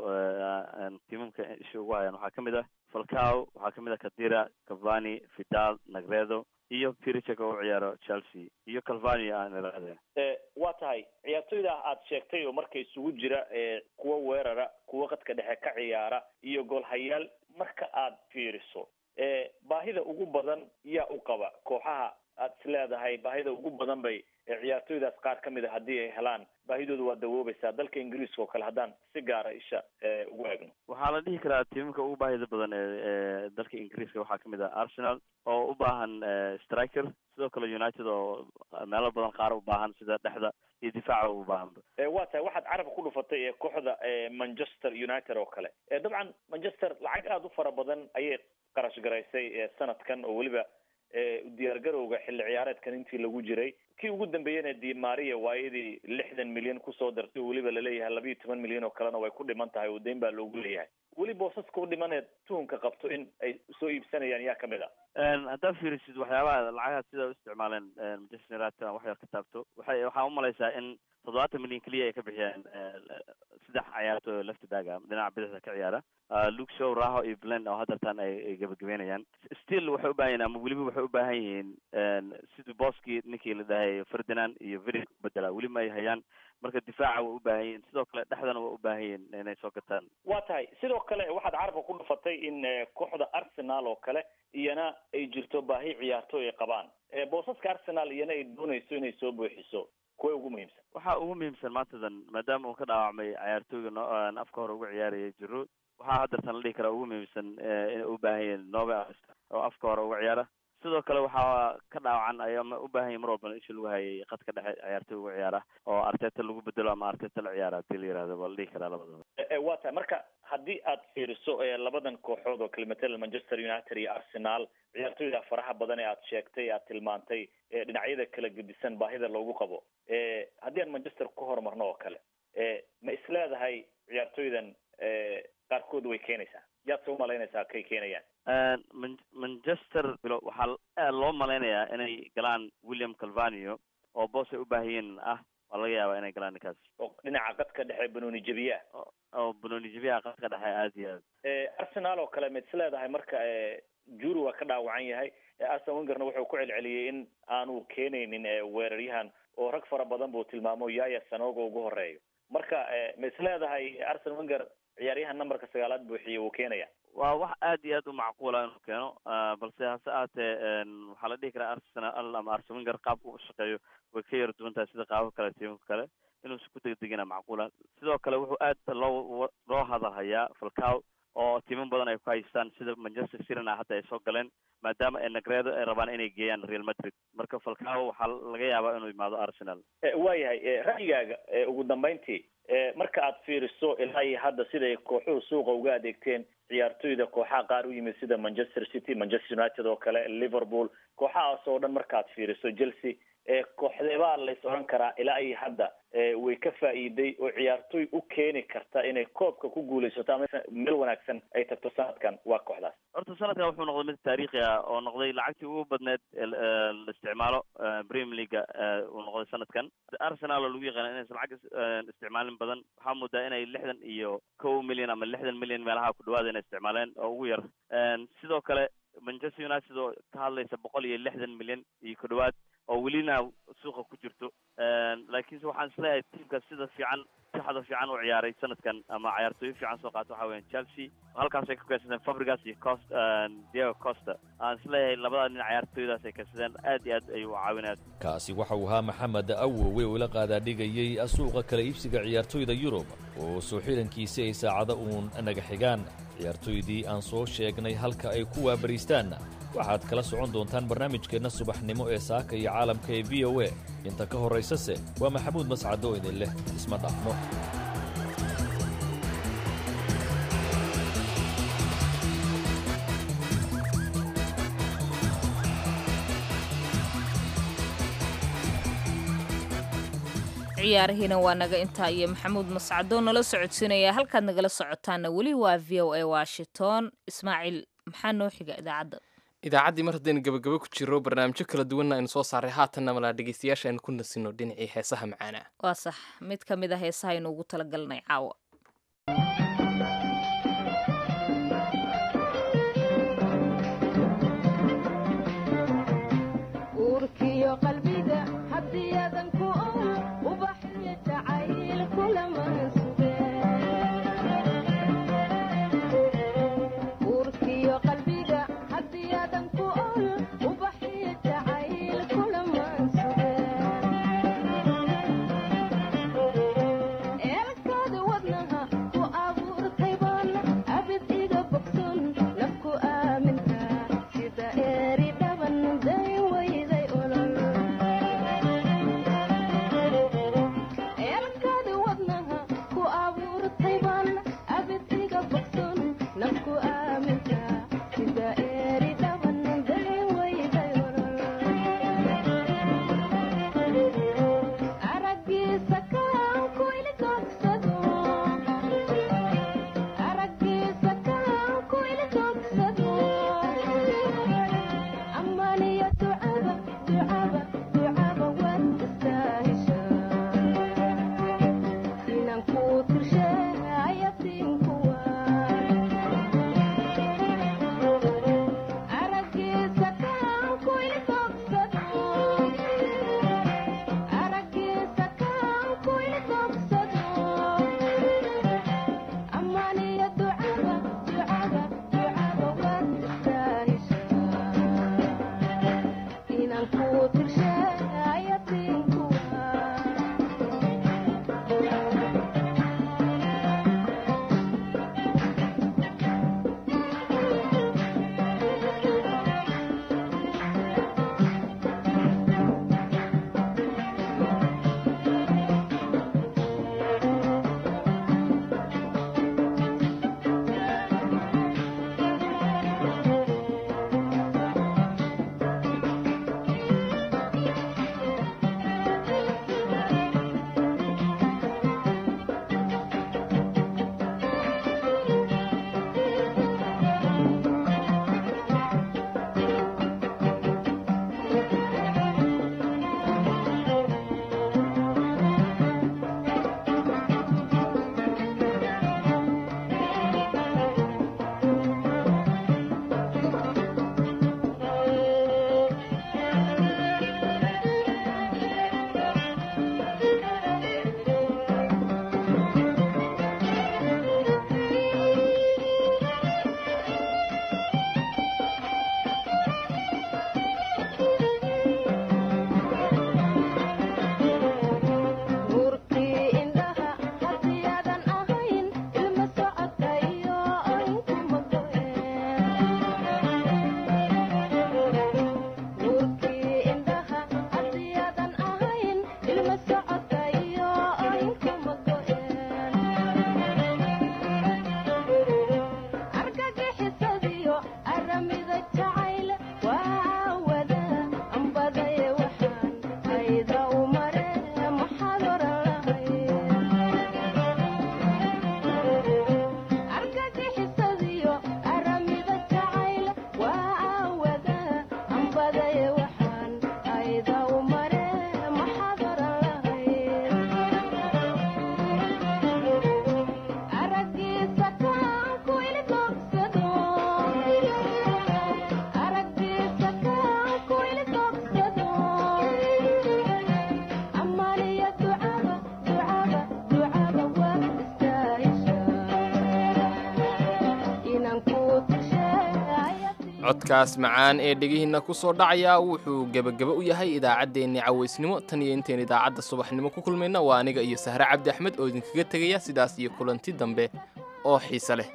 tiimamka isha ugu hayaan waxaa ka mid ah falcao waxaa ka mid ah kadira cavani vidal nagredo iyo piricek oo u ciyaaro chelsea iyo calvani aan irahdeen waa tahay ciyaartoyda aad sheegtay oo marka isugu jira kuwa weerara kuwa qadka dhexe ka ciyaara iyo goolhayaal marka aad fiiriso baahida ugu badan yaa u qaba kooxaha aad is leedahay baahida ugu badan bay ciyaartoydaas qaar ka mid a haddii ay helaan baahidooda waa dawoobaysaa dalka ingiriiska oo kale haddaan si gaara isha ugu eegno waxaa la dhihi karaa tiimamka ugu baahida badan ee dalka ingiriiska waxaa kamid ah arsenal oo u baahan striker sidoo kale united oo meelo badan qaar u baahan sida dhexda iyo difaaca u baahanba waa tahay waxaad carabka ku dhufatay ee kooxda manchester united oo kale dabcan manchester lacag aada u fara badan ayay qarash garaysay sanadkan oo weliba diyaargarowga xilli ciyaareedkan intii lagu jiray kii ugu dambeeyena di maria waayadii lixdan milyan kusoo dartay oo weliba laleeyahay labiiyo toban milyan oo kalena way ku dhiman tahay oo deyn baa loogu leeyahay weli boosaska u dhimaneed tuhunka qabto in ay soo iibsanayaan yaa kamid ah haddaad fiirisid waxyaabaha lacagaha sida u isticmaaleen manchester united wax yar ka taabto waxay waxaa umalaysaa in toddobaatan milyan keliya ay ka bixiyeen saddex ciyaartooy oo left back ah dhinaca bidixda ka ciyaara luke show raho iyo blend oo haddeertaan ay gabagabeynayaan still waxay u baahan yihin ama weliba waxay u baahan yihiin sidii booskii ninkii la dhahay ferdinand iyo verig bedela weli ma ay hayaan marka difaaca way u baahan yihin sidoo kale dhexdana way u baahan yihin inay soo gataan waa tahay sidoo kale waxaad carabka ku dhufatay in kooxda arsenal oo kale iyana ay jirto baahi ciyaartooy ay qabaan boosaska arsenal iyana ay doonayso inay soo buuxiso kuwa ugu muhiimsan waxaa ugu muhiimsan maantadan maadaama uu ka dhaawacmay ciyaartooyga no afka hore uga ciyaaraya jiro waxaa haddeertan la dhihi karaa ugu muhiimsan inay u baahan yihin nove oo afka hore uga ciyaara sidoo kale waxaa ka dhaawacan ayama u baahan yahin mar walbana isha lagu hayay qadka dhexe ciyaartooy uga ciyaara oo arteta lagu bedelo ama arteta la ciyaara hadii la yirahdo waa la dhihi karaa labadaba waa tahay marka haddii aad fiiriso labadan kooxood oo kale matala manchester united iyo arsenal ciyaartooyda faraha badan ee aad sheegtay aad tilmaantay dhinacyada kala gedisan baahida loogu qabo haddii aan manchester ku horumarno oo kale ma is leedahay ciyaartooydan qaarkood way keenaysaa yaad se umalaynaysaa kay keenayaan manchester waxaa loo malaynayaa inay galaan william calvanio oo boos ay u baahiyiin ah waa laga yaabaa inay galaan ninkaas oo dhinaca qadka dhexe banooni jebiyaa oo banooni jebiyaha qadka dhexe aad iyo aad arsenal oo kale ma is leedahay marka juri waa ka dhaawacan yahay arsen wengerna wuxuu ku celceliyey in aanu keenaynin weeraryahan oo rag fara badan buu tilmaamo yaya sanoga ugu horeeyo marka ma is leedahay arsen wenger ciyaaryahan numberka sagaalaad buuxiye wuu keenaya waa wax aad iyo aad u macquula inuu keeno balse hase ahaatee waxaa la dhihi karaa arsenal ama arsen wenger qaabka u shaqeeyo way ka yar duwan tahay sida qaabka kale tiimka kale inuusa ku degdegina macquula sidoo kale wuxuu aad loo loo hadalhayaa falcao oo tiimo badan ay ku haystaan sida manchester cityna hadda ay soo galeen maadaama ay nagreedo ay rabaan inay geeyaan real madrid marka falcao waxaa laga yaabaa inuu yimaado arsenal waayahay ra'yigaaga ugu dambeyntii marka aad fiiriso ilaa iyo hadda siday kooxuhu suuqa uga adeegteen ciyaartoyda kooxaha qaar u yimid sida manchester city manchester united oo kale liverpool kooxahaas oo dhan markaad fiiriso chelsea kooxdeebaa lays odhan karaa ilaa iyo hadda way ka faa'iiday oo ciyaartooy u keeni karta inay koobka ku guulaysato ama meel wanaagsan ay tagto sanadkan waa kooxdaas horta sanadkan wuxuu noqday mid taariikhi ah oo noqday lacagtii ugu badneed la isticmaalo premier leaga uu noqday sanadkan arsenal oo lagu yaqaana inaysan lacag isticmaalin badan waxaa moodaa inay lixdan iyo kow milyan ama lixdan milyan meelaha ku dhawaada inay isticmaaleen oo ugu yar sidoo kale manchester united oo ka hadlaysa boqol iyo lixdan milyan iyo ku dhawaad oo welina suuqa ku jirto laakiinse waxaan isleeyahay tiimkaas sida fiican saxda fiican u ciyaaray sanadkan ama ciyaartooyo fiican soo qaata waxaa weyan chelsea halkaasay ka keensadeen fabrigas iyo cost diego costa aan isleeyahay labada nin ciyaartooydaas ay keensadeen aad iyo aad ayuu caawinaya kaasi waxa uu ahaa maxamed awowe oo ila qaadaadhigayey suuqa kala iibsiga ciyaartooyda yurub oo soo xirankiisi ay saacado uun naga xigaan ciyaartooydii aan soo sheegnay halka ay ku waabariistaanna waxaad kala socon doontaan barnaamijkeenna subaxnimo ee saaka iyo caalamka ee v o a inta ka horraysase waa maxamuud mascado idin leh isma dhaafno ciyaarihiina waa naga intaa iyo maxamuud mascado nala socodsiinaya halkaad nagala socotaana weli waa v o a washington ismaaciil maxaa noo xiga idaacadda idaacaddii mar haddaynu gabagabo ku jiro barnaamijyo kala duwanna aynu soo saaray haatanna malaa dhegeystayaasha aynu ku nasino dhinacii heesaha macaana waa sax mid ka mid a heesaha aynu ugu talagalnay caawa codkaas macaan ee dhegihiinna ku soo dhacaya wuxuu gebageba u yahay idaacaddeenni cawaysnimo tan iyo intayn idaacadda subaxnimo ku kulmayna waa aniga iyo sahre cabdi axmed oo idinkaga tegaya sidaas iyo kulanti dambe oo xiise leh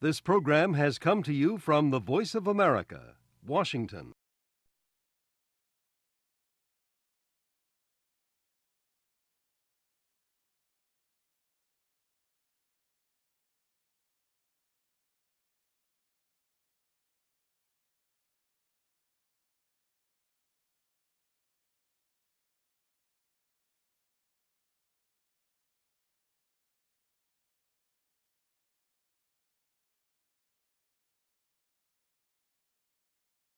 This program has come to you from the Voice of America, Washington.